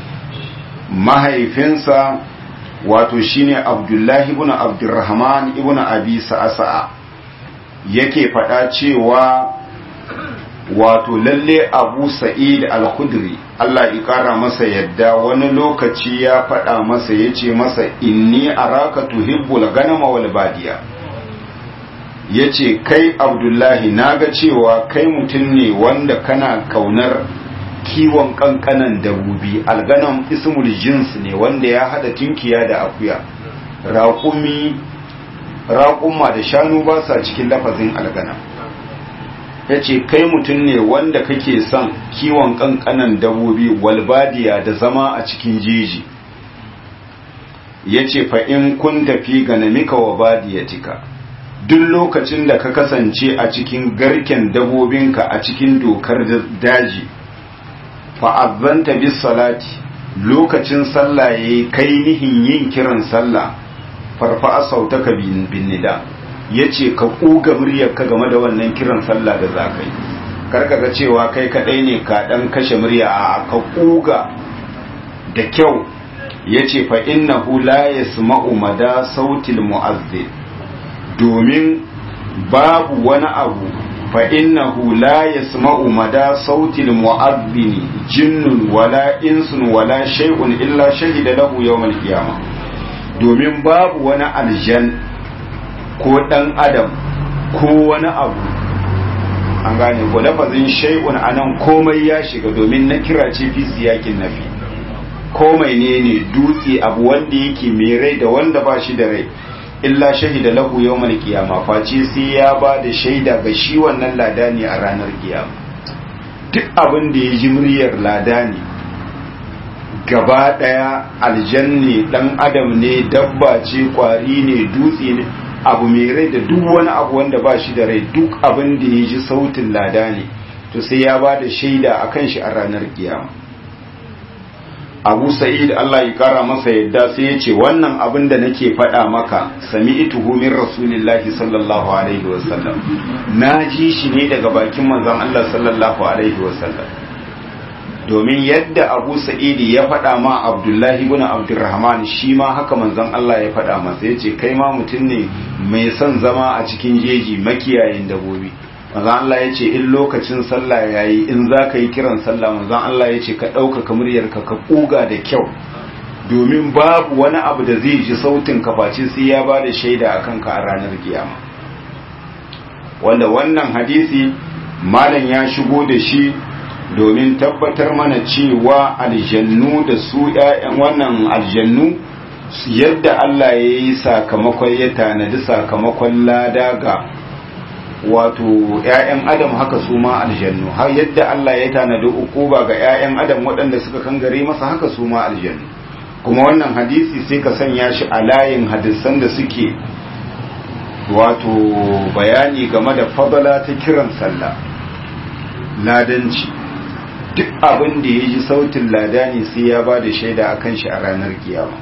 mahaifinsa wato shine Abdullah ibn Abdurrahman ibn Abi Sa'sa yake faɗa cewa wato lalle Abu Sa'id al-Khudri Allah ya kara masa yadda wani lokaci ya faɗa masa ya ce masa inni araka tuhibbul ganama wal badiya ya ce kai abdullahi naga cewa kai mutum ne wanda kana kaunar kiwon kankanan dabobi alganam ismul jins ne wanda ya hada tinkiya da akuya raƙumi raƙuma da shanu ba sa cikin lafazin alganam ya ce kai mutum ne wanda kake son kiwon kankanan dabobi walbadiya da zama a cikin jeji ya ce fa'in kun tafi ganamika wa badiyatika duk lokacin da ka kasance a cikin garken dabobinka a cikin dokar daji fa'azzanta bis salati lokacin sallah ya kai nihin yin kiran sallah farfa sautaka bin nida ya ce ka ƙuga muryarka game da wannan kiran sallah da za ka yi karkaga cewa kai kaɗai ne ka ɗan kashe murya a ka ƙuga da kyau ya ce fa innahu la yasma'u mada sautil mu'azzin domin babu wani abu fa innahu la yasma'u mada sautil mu'azzini jinnun wala insun wala shay'un illa shahida lahu yawmal qiyamah domin babu wani aljan ko ɗan adam ko wani abu an gane ko lafazin shay'un anan komai ya shiga domin na kira ce fi siyakin nafi komai ne ne dutse abu wanda yake mai rai da wanda ba shi da rai illa shahida lahu yawmal qiyama face sai ya ba da shaida ga shi wannan ladani a ranar kiyama duk abin da ya ji muryar ladani gaba daya aljanne dan adam ne dabba ce kwari ne dutse ne abu mai rai da duk wani abu wanda ba shi da rai duk abin da ya ji sautin ladani to sai ya ba da shaida akan shi a ranar kiyama abu sa'id Allah ya kara masa yadda sai ya ce wannan abin da nake faɗa maka sami ituhu min rasulillahi sallallahu alaihi wasallam na ji shi ne daga bakin manzon Allah sallallahu alaihi wasallam domin yadda abu sa'id ya faɗa ma abdullahi ibn abdurrahman shi ma haka manzon Allah ya faɗa masa ya ce kai ma mutum ne mai son zama a cikin jeji makiyayin dabobi manzon Allah ya ce in lokacin sallah ya yi in za ka yi kiran sallah manzon Allah ya ce ka ɗaukaka muryarka ka ƙuga da kyau domin babu wani abu da zai ji sautin ka face sai ya ba da shaida a kanka a ranar kiyama wanda wannan hadisi malam ya shigo da shi domin tabbatar mana cewa aljannu da su ‘ya'yan wannan aljannu yadda Allah ya yi sakamakon ya tanadi sakamakon lada ga wato ‘ya'yan adam haka su ma aljannu har yadda Allah ya tanadi ukuba ga ‘ya'yan adam waɗanda suka kangare masa haka su ma aljannu kuma wannan hadisi sai ka sanya shi a layin hadisan da suke wato bayani game da fadala ta kiran sallah ladanci duk abin da ya ji sautin ladani sai ya ba da shaida a kan shi a ranar kiyama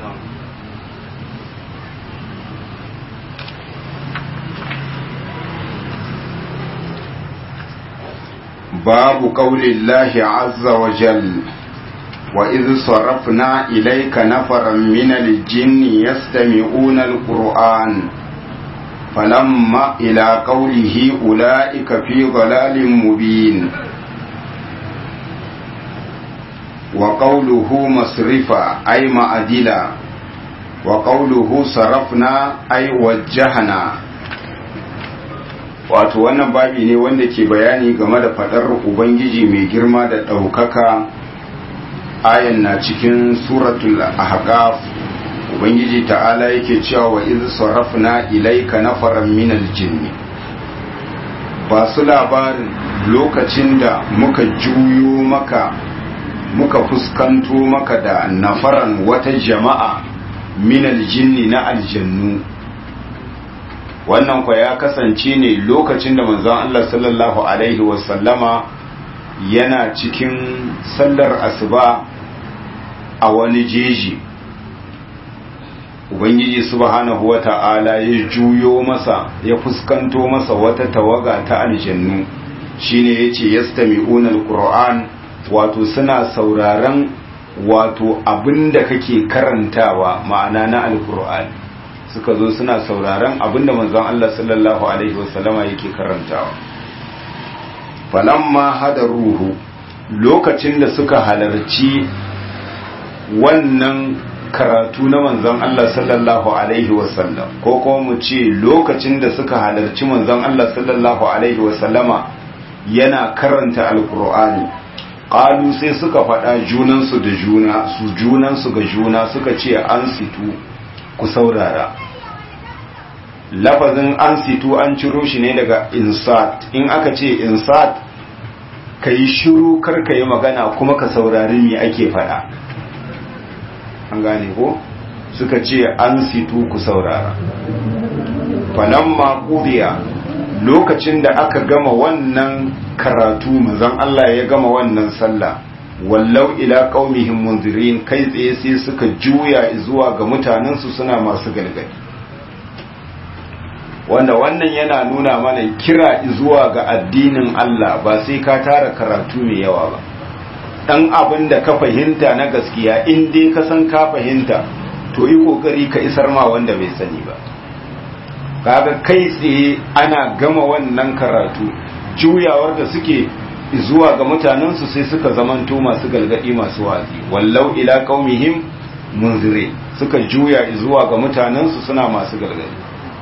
babu ƙaunin lahi azza wa jal wa izu sarrafna ilaika nafaran minal jinni yastami'una al-qur'an falamma ila qawlihi ulaika fi dhalalin mubin وقوله مصرفا أي معدلا وقوله صرفنا أي وجهنا wato wannan babi ne wanda ke bayani game da fadar ubangiji mai girma da ɗaukaka ayan na cikin suratul ahqaf ubangiji ta'ala yake cewa wa iz sarafna ilayka nafaran minal jinni ba su labarin lokacin da muka juyo maka muka fuskanto maka da nafaran wata jama'a minal jinni na aljannu wannan kwa ya kasance ne lokacin da manzon Allah sallallahu alaihi wasallama yana cikin sallar asuba a wani jeji ubangiji subhanahu wata'ala ya juyo masa ya fuskanto masa wata tawaga ta aljannu shine yace yastami'una alquran wato suna sauraron wato abinda kake karantawa ma'ana na alkur'ani suka zo suna sauraron abinda manzon Allah sallallahu alaihi wasallama yake karantawa falamma hadaruhu lokacin da suka halarci wannan karatu na manzon Allah sallallahu alaihi wasallam ko kuma mu ce lokacin da suka halarci manzon Allah sallallahu alaihi wasallama yana karanta alkur'ani ƙalu sai suka faɗa junansu da juna su junansu ga juna suka ce an situ ku saurara lafazin an situ an ciro shi ne daga insat in aka ce insat ka yi shiru karka yi magana kuma ka saurari me ake faɗa an gane ko suka ce an situ ku saurara falamma ƙuriya lokacin da aka gama wannan karatu manzon Allah ya gama wannan sallah wallau ila qaumihim munzirin kai tsaye sai suka juya zuwa ga mutanensu suna masu galgadi wanda wannan yana nuna mana kira zuwa ga addinin Allah ba sai ka tara karatu mai yawa ba dan abin da ka fahimta na gaskiya in dai ka san ka fahimta to yi kokari ka isar ma wanda bai sani ba kaga kai tsaye ana gama wannan karatu juyawar da suke zuwa ga mutanensu sai suka zamanto masu galgadi masu wazi wallau ila qaumihim munzire suka juya zuwa ga mutanensu suna masu galgadi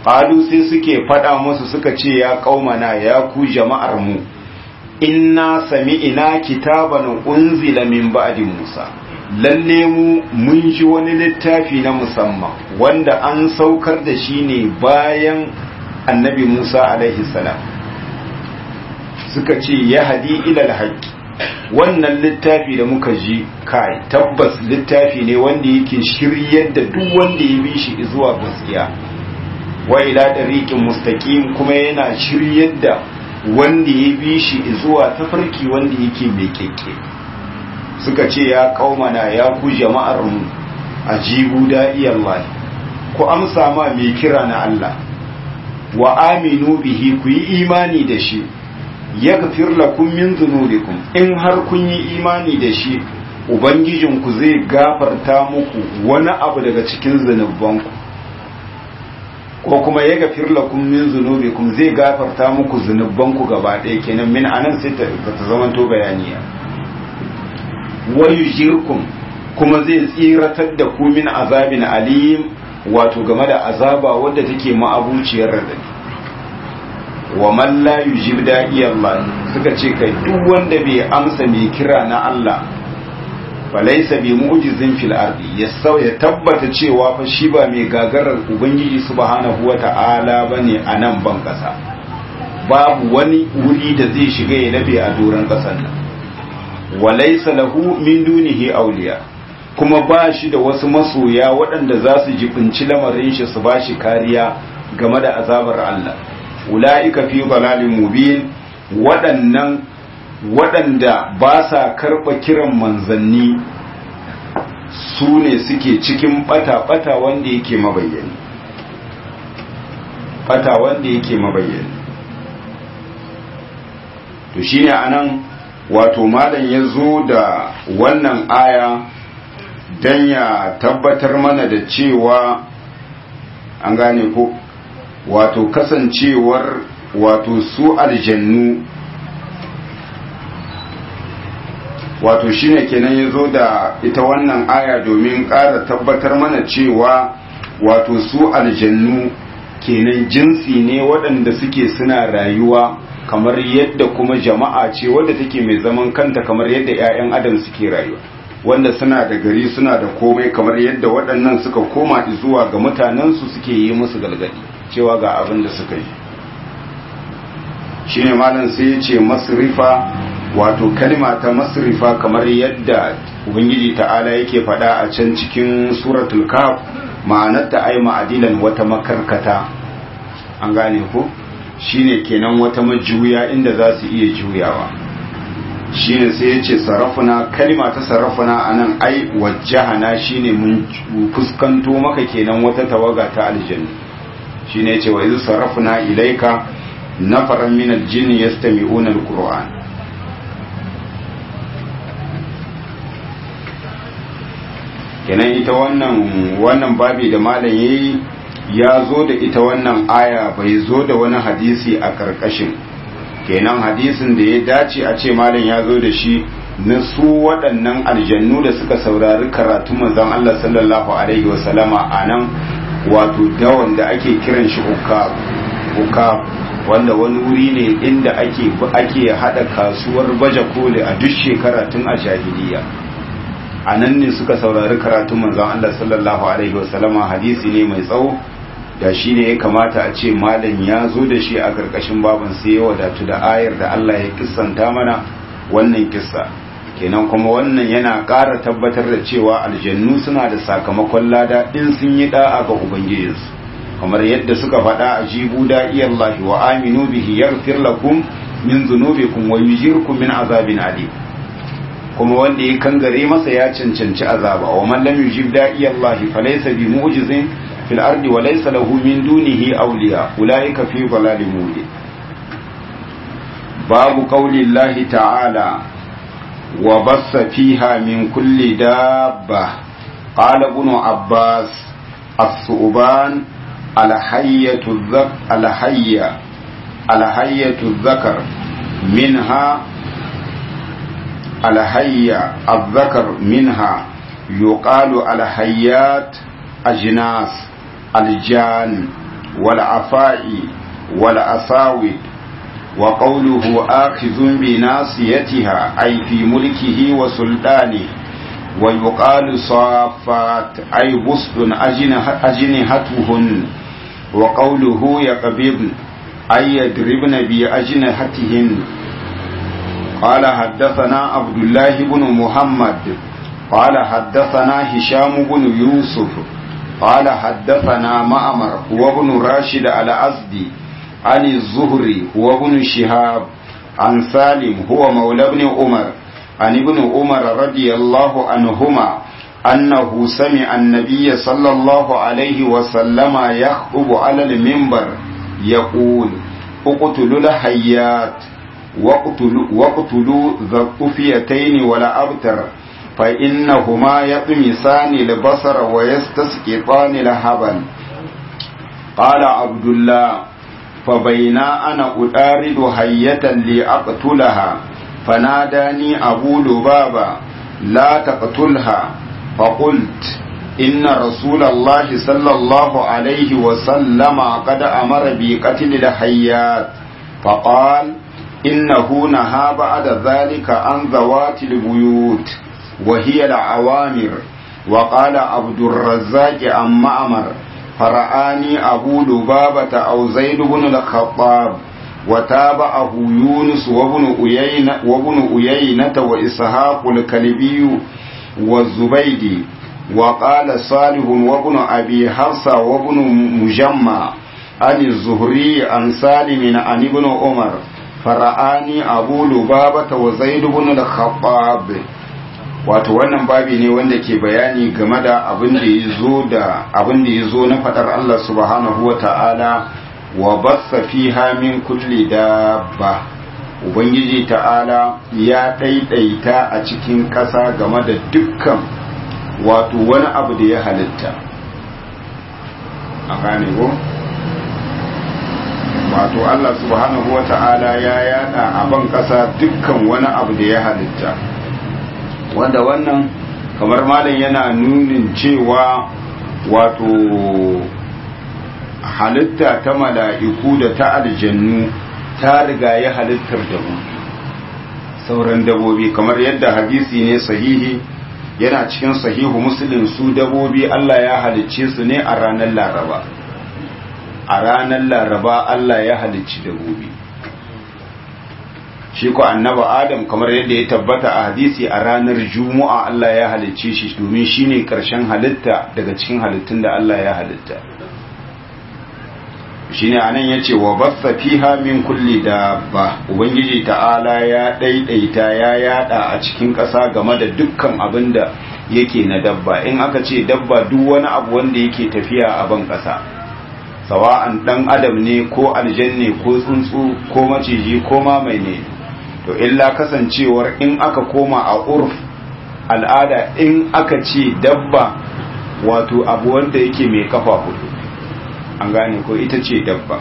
qalu sai suke fada musu suka ce ya qaumana ya ku jama'ar mu inna sami'ina kitaban unzila min ba'di Musa lalle mu mun ji wani littafi na musamman wanda an saukar da shi ne bayan annabi Musa alaihi salam suka ce ya hadi ilal haqqi wannan littafi da muka ji kai tabbas littafi ne wanda yake shiryar da duk wanda ya bi shi zuwa gaskiya wa ila dariqin mustaqim kuma yana shiryar da wanda ya bi shi zuwa tafarki wanda yake mai kekke suka ce ya kaumana ya ku jama'ar mu ajibu da'i Allah ku amsa ma mai kira na Allah wa aminu bihi ku yi imani da shi yaghfir lakum min dhunubikum in har kun yi imani da shi ubangijinku zai gafarta muku wani abu daga cikin zunubanku ko kuma ya gafir lakum min zunubikum zai gafarta muku zunubanku gaba ɗaya kenan min anan sai ta zama to bayaniya wa yujirkum kuma zai tsiratar da ku min azabin alim wato game da azaba wadda take ma'abuciyar radadi wa man la yujib da'i Allah suka ce kai duk wanda bai amsa mai kira na Allah falaisa bi mu'jizin fil ardi ya ya tabbata cewa fa shi ba mai gagarar ubangiji subhanahu wata'ala bane a nan ban kasa babu wani wuri da zai shiga ya labe a doron kasan nan walaisa lahu min dunihi awliya kuma ba shi da wasu masoya waɗanda za su jibinci lamarin shi su ba shi kariya game da azabar Allah ula'ika fi dalalin mubin waɗannan waɗanda ba sa karɓa kiran manzanni su ne suke cikin ɓata-ɓata wanda yake mabayyani ɓata wanda yake mabayyani to shine anan wato malam ya zo da wannan aya don ya tabbatar mana da cewa an gane ko wato kasancewar wato su aljannu wato shine kenan ya zo da ita wannan aya domin ƙara tabbatar mana cewa wato su aljannu kenan jinsi ne waɗanda suke suna rayuwa kamar yadda kuma jama'a ce wadda take mai zaman kanta kamar yadda 'ya'yan adam suke rayuwa wanda suna da gari suna da komai kamar yadda waɗannan suka koma zuwa ga mutanensu suke yi musu galgadi cewa ga abin da suka yi shine malam sai ya ce masrifa wato kalma ta masrifa kamar yadda ubangiji ta'ala yake faɗa a can cikin suratul kaf ma'anarta ai ma'adilan wata makarkata an gane ko shine kenan wata majuya inda za su iya juyawa shine sai ya ce sarrafuna kalma ta sarrafuna anan ai wajjahana shine mun fuskanto maka kenan wata tawaga ta aljanna shine ya ce wa izu sarrafuna ilaika nafaran min aljinn yastami'una alquran kenan ita wannan wannan babi da malam yayi ya zo da ita wannan aya bai zo da wani hadisi a karkashin kenan hadisin da ya dace a ce malam ya zo da shi na su waɗannan aljannu da suka saurari karatu manzon Allah sallallahu alaihi wasallama a nan wato dawon da ake kiran shi ukab wanda wani wuri ne inda ake ake hada kasuwar baje koli a duk shekara tun a jahiliya a nan ne suka saurari karatun manzon Allah sallallahu alaihi wasallama hadisi ne mai tsawo da shi ne ya kamata a ce malam ya zo da shi a karkashin baban sai ya wadatu da ayar da Allah ya kissanta mana wannan kissa kenan kuma wannan yana ƙara tabbatar da cewa aljannu suna da sakamakon lada in sun yi da'a ga ubangijinsu kamar yadda suka faɗa a jibu da'iyallahi wa aminu bihi yaghfir lakum min dhunubikum wa yujirkum min azabin alim kuma wanda ya kangare masa ya cancanci azaba wa man lam yujib da'iyallahi falaysa bi mu'jizin fil ardi wa laysa lahu min dunihi awliya ulaika fi dhalalin mubin babu qawli llahi ta'ala wa bassa fiha min kulli dabba qala ibn abbas as-su'ban al-hayyatu dhak al-hayya al-hayyatu dhakar minha الهيا الذكر منها يقال الهيات أجناس الجان والعفاء والأساود وقوله آخذ بناصيتها أي في ملكه وسلطانه ويقال صافات أي بسط أجنحتهن وقوله يقبضن أي يضربن بأجنحتهن قال حدثنا عبد الله بن محمد قال حدثنا هشام بن يوسف قال حدثنا معمر وابن راشد الأزدي عن الزهري وابن شهاب عن سالم هو مولى ابن عمر عن ابن عمر رضي الله عنهما أنه سمع النبي صلى الله عليه وسلم يخطب على المنبر يقول اقتلوا الحيات واقتلوا, واقتلوا ذا الطفيتين ولا أبتر فإنهما يطمسان البصر ويستسقطان الهبل قال عبد الله فبينا أنا أدارد حية لأقتلها فناداني أبو لبابة لا تقتلها فقلت إن رسول الله صلى الله عليه وسلم قد أمر بقتل الحيات فقال إنه نهى بعد ذلك عن ذوات البيوت وهي العوامر وقال عبد الرزاق عن معمر فرآني أبو لبابة أو زيد بن الخطاب وتابعه يونس وابن أيينة وابن أيينة وإسحاق الكلبي والزبيدي وقال صالح وابن أبي حفصة وابن مجمع عن الزهري عن سالم عن ابن عمر فرآني أبو لبابة وزيد بن الخطاب wato wannan babi ne wanda ke bayani game da abin da ya zo da abin da ya zo na fadar Allah subhanahu wa ta'ala wa bassa fiha min kulli dabba ubangiji ta'ala ya ɗaiɗaita a cikin ƙasa game da dukkan wato wani abu da ya halitta a gane ko wato Allah subhanahu wa ta'ala ya yada a ban ƙasa dukkan wani abu da ya halitta wanda wannan kamar malam yana nunin cewa wato halitta ta mala'iku da ta aljannu ta riga ya halittar dabobi sauran dabobi kamar yadda hadisi ne sahihi yana cikin sahihu muslim su dabobi Allah ya halicce su ne a ranar laraba a ranar laraba Allah ya halicci dabobi shi ko annaba adam kamar yadda ya tabbata a hadisi a ranar juma'a Allah ya halicce shi domin shine karshen halitta daga cikin halittun da Allah ya halitta shine anan yace wa bassa fiha min kulli dabba ubangiji ta'ala ya daidaita ya yada a cikin ƙasa game da dukkan abin da yake na dabba in aka ce dabba duk wani abu wanda yake tafiya a ban ƙasa sawa'an dan adam ne ko aljanne ko tsuntsu ko maciji ko mamai ne to illa kasancewar in aka koma a urf al'ada in aka ce dabba wato abu wanda yake mai kafa hudu an gane ko ita ce dabba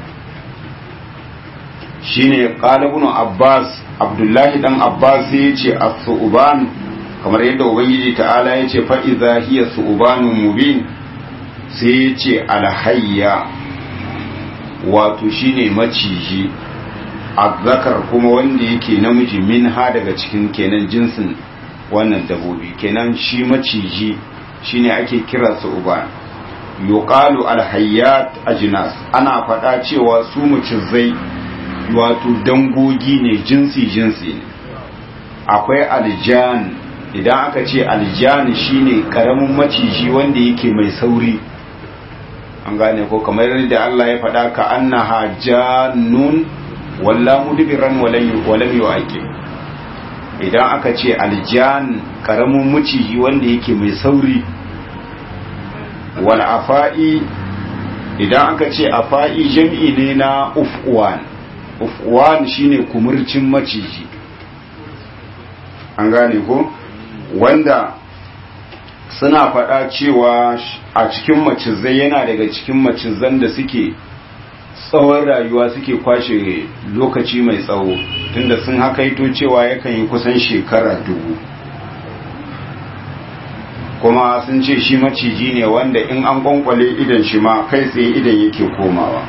shine qalibun abbas abdullahi dan abbas ya ce as-su'ban kamar yadda ubangiji ta'ala ya ce fa idza hiya su'banun mubin sai ya ce alhayya wato shine maciji azzakar kuma wanda yake namiji min ha daga cikin kenan jinsin wannan dabobi kenan shi maciji shine ake kira su uban yuqalu alhayyat ajnas ana faɗa cewa su mucizai wato dangogi ne jinsi jinsi ne akwai aljan idan aka ce aljan shine karamin maciji wanda yake mai sauri an gane ko kamar yadda Allah ya faɗa ka annaha jannun walla mudbiran walam yu'aqib idan aka ce aljan karamin maciji wanda yake mai sauri wal afa'i idan aka ce afa'i jam'i ne na ufwan ufwan shine kumurcin maciji an gane ko wanda suna faɗa cewa a cikin macizai yana daga cikin macizan da suke tsawon rayuwa suke kwashe lokaci mai tsawo tunda sun hakaito cewa yakan yi kusan shekara dubu kuma sun ce shi maciji ne wanda in an kwankwale idan shi ma kai tsaye idan yake komawa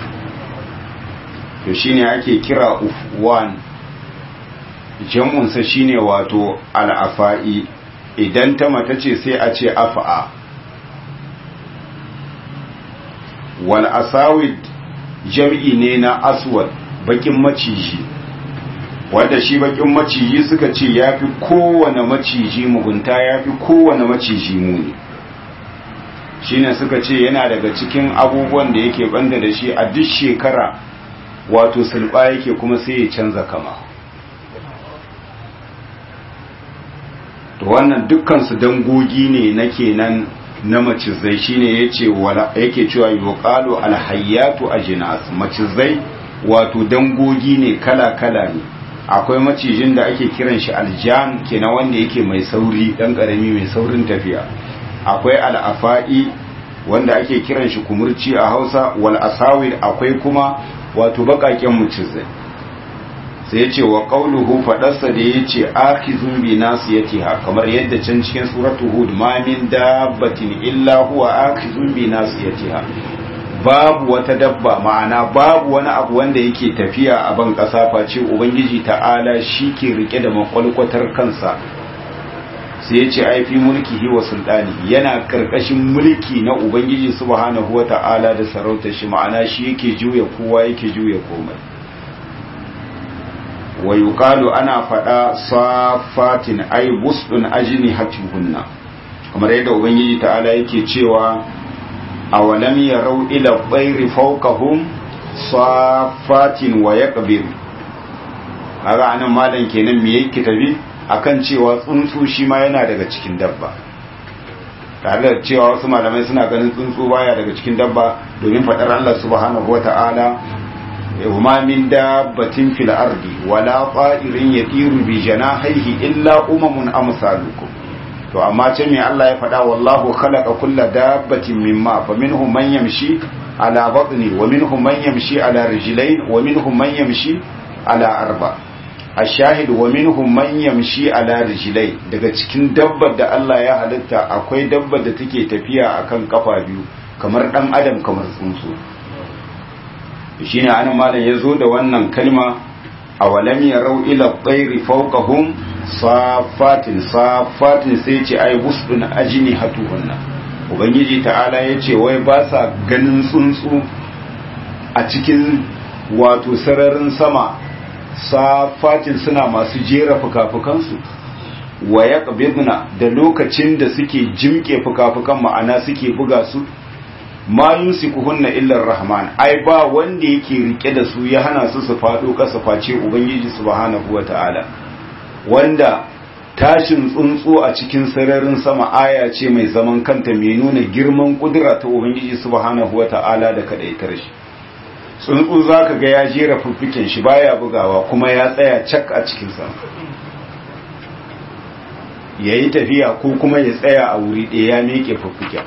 to shine ake kira ufwan jam'unsa shine wato al'afa'i idan ta mata ce sai a ce afa'a wal asawid jam'i ne na aswad bakin maciji wanda shi bakin maciji suka ce ya fi kowane maciji mugunta ya fi kowane maciji muni shine suka ce yana daga cikin abubuwan da yake banda da shi a duk shekara wato sulba yake kuma sai ya canza kama to wannan dukkansu dangogi ne na kenan na macizai shine yace wala yake cewa yuqalu alhayyatu ajnas macizai wato dangogi ne kala kala ne akwai macijin da ake kiran shi aljan kenan wanda yake mai sauri dan karami mai saurin tafiya akwai al'afa'i wanda ake kiran shi kumurci a Hausa wal asawir akwai kuma wato bakaken macizai sai yace wa qauluhu fadarsa da yace akhizun bi nasiyatiha kamar yadda can cikin suratu hud ma min dabbatin illa huwa akhizun bi nasiyatiha babu wata dabba ma'ana babu wani abu wanda yake tafiya a ban kasa face ubangiji ta'ala shi ke rike da makwalkwatar kansa sai ya ce aifi mulkihi wa sultani yana karkashin mulki na ubangiji subhanahu wa ta'ala da sarautar shi ma'ana shi yake juya kowa yake juya komai wa yuqalu ana fada safatin ay busdun ajni hatuhunna kamar yadda ubangiji ta'ala yake cewa awalam yarau ila tsairi fawqahum safatin wa yaqbir kaga anan malam kenan me yake tabi akan cewa tsuntsu shi ma yana daga cikin dabba tare da cewa wasu malamai suna ganin tsuntsu baya daga cikin dabba domin fadar Allah subhanahu wata'ala وما من دابة في الأرض ولا طائر يطير بجناحيه إلا أمم أمثالكم to amma ce me Allah ya faɗa wallahu khalaqa kulla dabbatin mimma fa minhum man yamshi ala batni wa minhum man yamshi ala rijlayn wa minhum man yamshi ala arba ashahid wa minhum man yamshi ala rijlayn daga cikin dabbar da Allah ya halitta akwai dabbar da take tafiya akan kafa biyu kamar dan adam kamar tsuntsu shine anan malam yazo da wannan kalma awalam yarau ila tsairi fawqahum safatin safatin sai ce ai busdun ajini hatuhunna ubangiji ta'ala ya ce wai ba sa ganin tsuntsu a cikin wato sararin sama safatin suna masu jera fukafukansu wa ya da lokacin da suke jimke fukafukan ma'ana suke buga su ma yumsikuhunna illa rahman ai ba wanda yake rike da su ya hana su su fado kasa face ubangiji subhanahu wataala wanda tashin tsuntsu a cikin sararin sama aya ce mai zaman kanta mai nuna girman kudura ta ubangiji subhanahu wataala da kadaitar shi tsuntsu zaka ga ya jera fuffuken shi baya bugawa kuma ya tsaya cak a cikin sama yayi tafiya ko kuma ya tsaya a wuri ɗaya ya miƙe fuffuken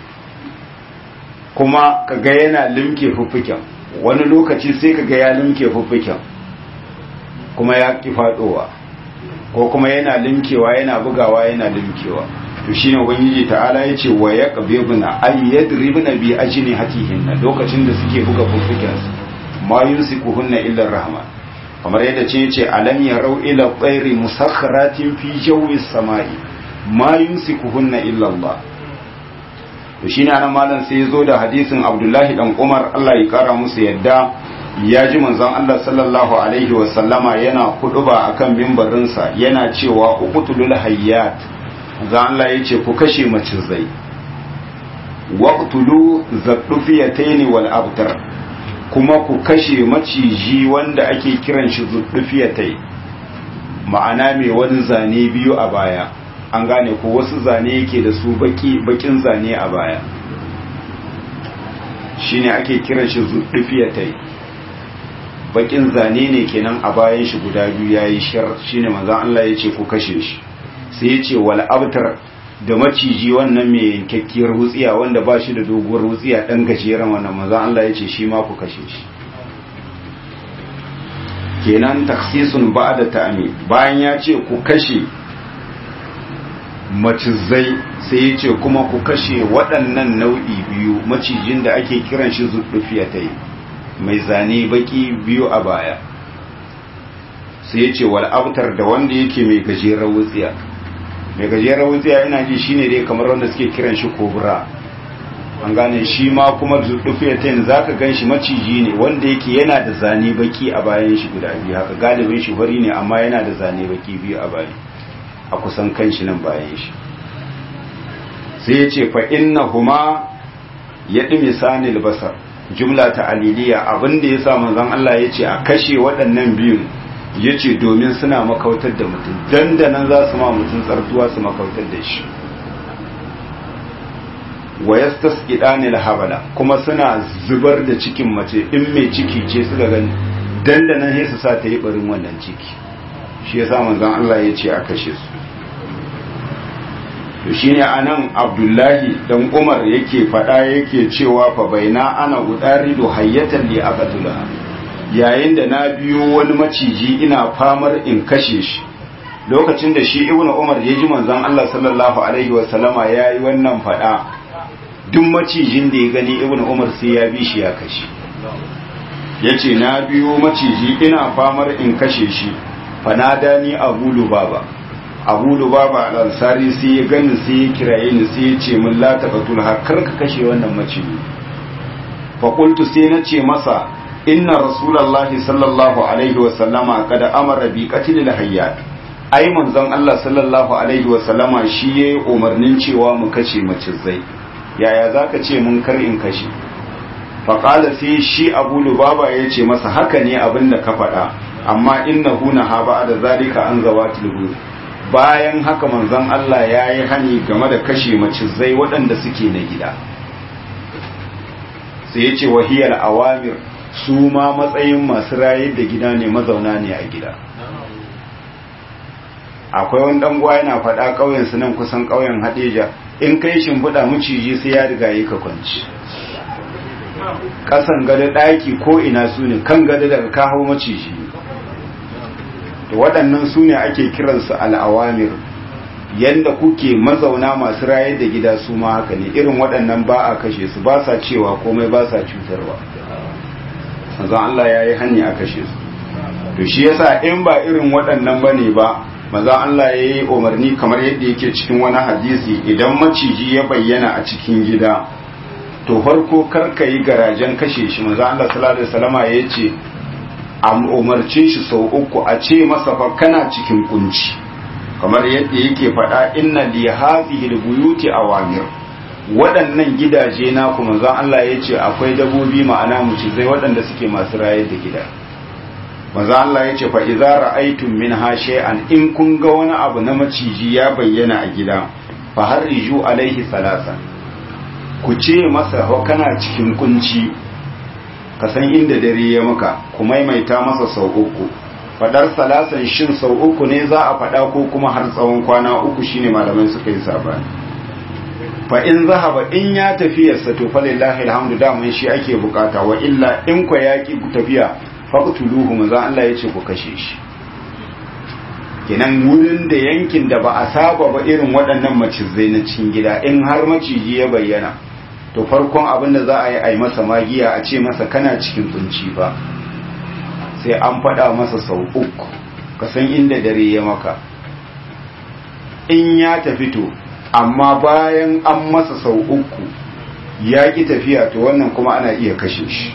kuma kaga yana limke fuffuken wani lokaci sai kaga ya limke fuffuken kuma ya ki fadowa ko kuma yana limkewa yana bugawa yana limkewa to shine ubangiji ta'ala yace wa yaqbibuna ay yadribuna bi ajni hatihinna lokacin da suke buga fuffuken ma yumsikuhunna illa rahman kamar yadda ce yace alam yarau ila tsairi musakharatin fi jawi samai ma yumsikuhunna illa Allah to shi ne anan malam sai ya zo da hadisin abdullahi dan umar allah ya kara musu yadda ya ji manzon allah sallallahu alaihi wa sallama yana kuduba akan mimbarinsa yana cewa uqtulul hayyat zan allah ya ce ku kashe macizai waqtulu zaddufiyataini wal abtar kuma ku kashe maciji wanda ake kiran shi zuddufiyatai ma'ana mai wani zane biyu a baya an gane ko wasu zane yake da su baki bakin zane a baya shine ake kiran shi zuddufiyatai bakin zane ne kenan a bayan shi guda biyu yayi shar shine manzon Allah yace ku kashe shi sai yace wal abtar da maciji wannan mai yankakkiyar wutsiya wanda ba shi da doguwar wutsiya dan gajeren wannan manzon Allah yace shi ma ku kashe shi kenan taksisun ba'da ta'ami bayan ya ce ku kashe macizai sai ya ce kuma ku kashe waɗannan nau'i biyu macijin da ake kiran shi zuɗufiyatai mai zane baki biyu a baya sai ya ce wal'abtar da wanda yake mai gajeren wutsiya mai gajeren wutsiya ina ji shine dai kamar wanda suke kiran shi kobra an gane shi ma kuma zuɗufiyatai za ka gan shi maciji ne wanda yake yana da zane baki a bayan shi guda biyu haka galibin shi fari ne amma yana da zane baki biyu a bayan a kusan kan shi nan bayan shi sai ya ce fa inna huma ya ɗi misanil basar jumla ta aliliya abinda ya sa manzon Allah ya ce a kashe waɗannan biyun ya ce domin suna makautar da mutum dandanan za su ma mutum tsartuwa su makautar da shi wa yastasqidani habala kuma suna zubar da cikin mace in mai ciki ce suka gani dandanan sai su sa ta yi barin wannan ciki shi yasa manzon Allah ya ce a kashe su to shine anan Abdullahi dan Umar yake fada yake cewa fa baina ana udaridu hayyatan li aqtula yayin da na biyo wani maciji ina famar in kashe shi lokacin da shi Ibnu Umar ya ji manzon Allah sallallahu alaihi wasallama yayi wannan fada duk macijin da ya gani Ibnu Umar sai ya bi shi ya kashe yace na biyo maciji ina famar in kashe shi fanadani Abu Lubaba abu lubaba al-ansari sai ya gani sai ya kiraye ni sai ya ce min la taqatul har kar ka kashe wannan maciji fa qultu sai na ce masa inna rasulullahi sallallahu alaihi wa sallama kada amara bi qatlil hayyat ai manzon Allah sallallahu alaihi wa sallama shi yayi umarnin cewa mu kashe macizai yaya zaka ce mun kar in kashe fa qala sai shi abu lubaba ya ce masa haka ne abinda ka faɗa amma innahu nahaba da zalika an zawatil buyut bayan haka manzon Allah ya yi hani game da kashe macizai waɗanda suke na gida sai ya ce wahiyar awamir su ma matsayin masu rayar da gida ne mazauna ne a gida akwai wani ɗanguwa yana faɗa ƙauyen su nan kusan ƙauyen hadeja in kai shimfiɗa maciji sai ya riga yi ka kwanci ƙasan gada ɗaki ko ina su ne kan gada daga kawo maciji to waɗannan su ne ake kiransu al'awamir yadda kuke mazauna masu rayar da gida su ma haka ne irin waɗannan ba a kashe su ba sa cewa komai ba sa cutarwa manzon Allah ya yi hanyar a kashe su to shi yasa in ba irin waɗannan ba ne ba manzon Allah ya yi umarni kamar yadda yake cikin wani hadisi idan maciji ya bayyana a cikin gida to farko kar ka yi garajen kashe shi manzon Allah sallallahu alaihi wasallama ya ce a umarce shi sau uku a ce masa fa kana cikin kunci kamar yadda yake faɗa inna li hadhihi albuyuti awamir waɗannan gidaje na kuma zan Allah ya ce akwai dabobi ma'ana mucizai waɗanda suke masu rayar da gida manzo Allah ya ce fa idza ra'aytum minha shay'an in kun ga wani abu na maciji ya bayyana a gida fa harriju alaihi salasa ku ce masa kana cikin kunci ka san inda dare ya maka ku maimaita masa sau uku fadar salasan shin sau uku ne za a fada ko kuma har tsawon kwana uku shine malamai suka yi sabani fa in zahaba in ya tafiyarsa to falillahi alhamdu daman shi ake bukata wa illa in kwa yaki tafiya faqtuluhu manzo Allah yace ku kashe shi kenan wurin da yankin da ba a saba ba irin waɗannan macizai na cikin gida in har maciji ya bayyana to farkon abin da za a yi a yi masa magiya a ce masa kana cikin kunci ba sai an faɗa masa sau uku ka san inda dare ya maka in ya tafi to amma bayan an masa sau uku ya ƙi tafiya to wannan kuma ana iya kashe shi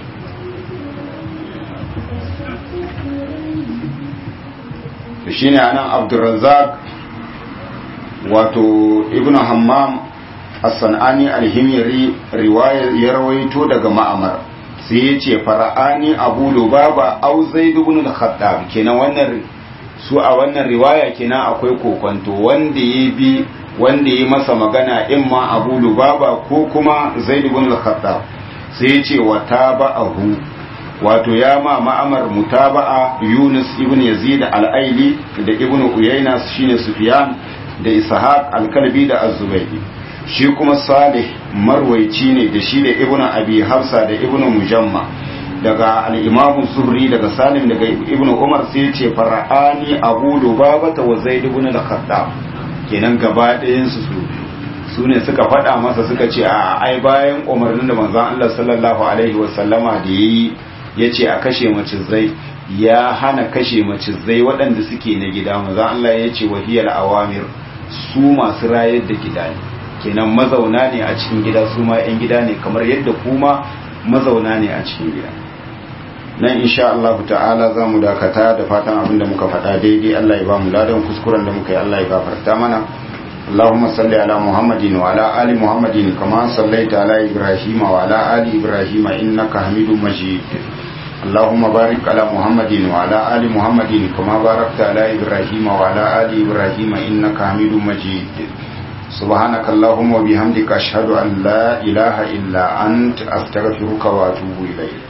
da shi ne anan abdulrazak wato ibn hammam as-san'ani al-himyari riwaya ya rawaito daga ma'amar sai ya ce fara'ani abu lubaba au zaid ibn al-khattab kenan wannan su a wannan riwaya kenan akwai kokonto wanda ya bi wanda ya masa magana imma abu lubaba ko kuma zaid ibn al-khattab sai ya ce wa taba'ahu wato ya ma ma'amar mutaba'a yunus ibn yazid al-aili da ibn uyayna shine sufyan da ishaq al-kalbi da az-zubaydi shi kuma salih marwaici ne da shi da ibn abi hafsa da ibn mujamma daga al-imamu zuhri daga salim daga ibn umar sai ya ce fara'ani abu lubaba wa zaid ibn al-khattab kenan gaba ɗayansu su su ne suka faɗa masa suka ce a ai bayan umarnin da manzon Allah sallallahu alaihi wasallama da yayi yace a kashe macizai ya hana kashe macizai waɗanda suke na gida manzon Allah ya ce wahiyal awamir su masu rayar da gida ne kenan mazauna ne a cikin gida su ma 'yan gida ne kamar yadda kuma mazauna ne a cikin gida nan insha Allah ta'ala za mu dakata da fatan abin da muka faɗa daidai Allah ya ba mu ladan kuskuren da muka yi Allah ya gafarta mana اللهم صل على محمد وعلى آل محمد كما صليت على إبراهيم وعلى آل إبراهيم إنك حميد مجيد اللهم بارك على محمد وعلى آل محمد كما باركت على إبراهيم وعلى آل إبراهيم إنك حميد مجيد سبحانك اللهم وبحمدك أشهد أن لا إله إلا أنت أستغفرك وأتوب إليك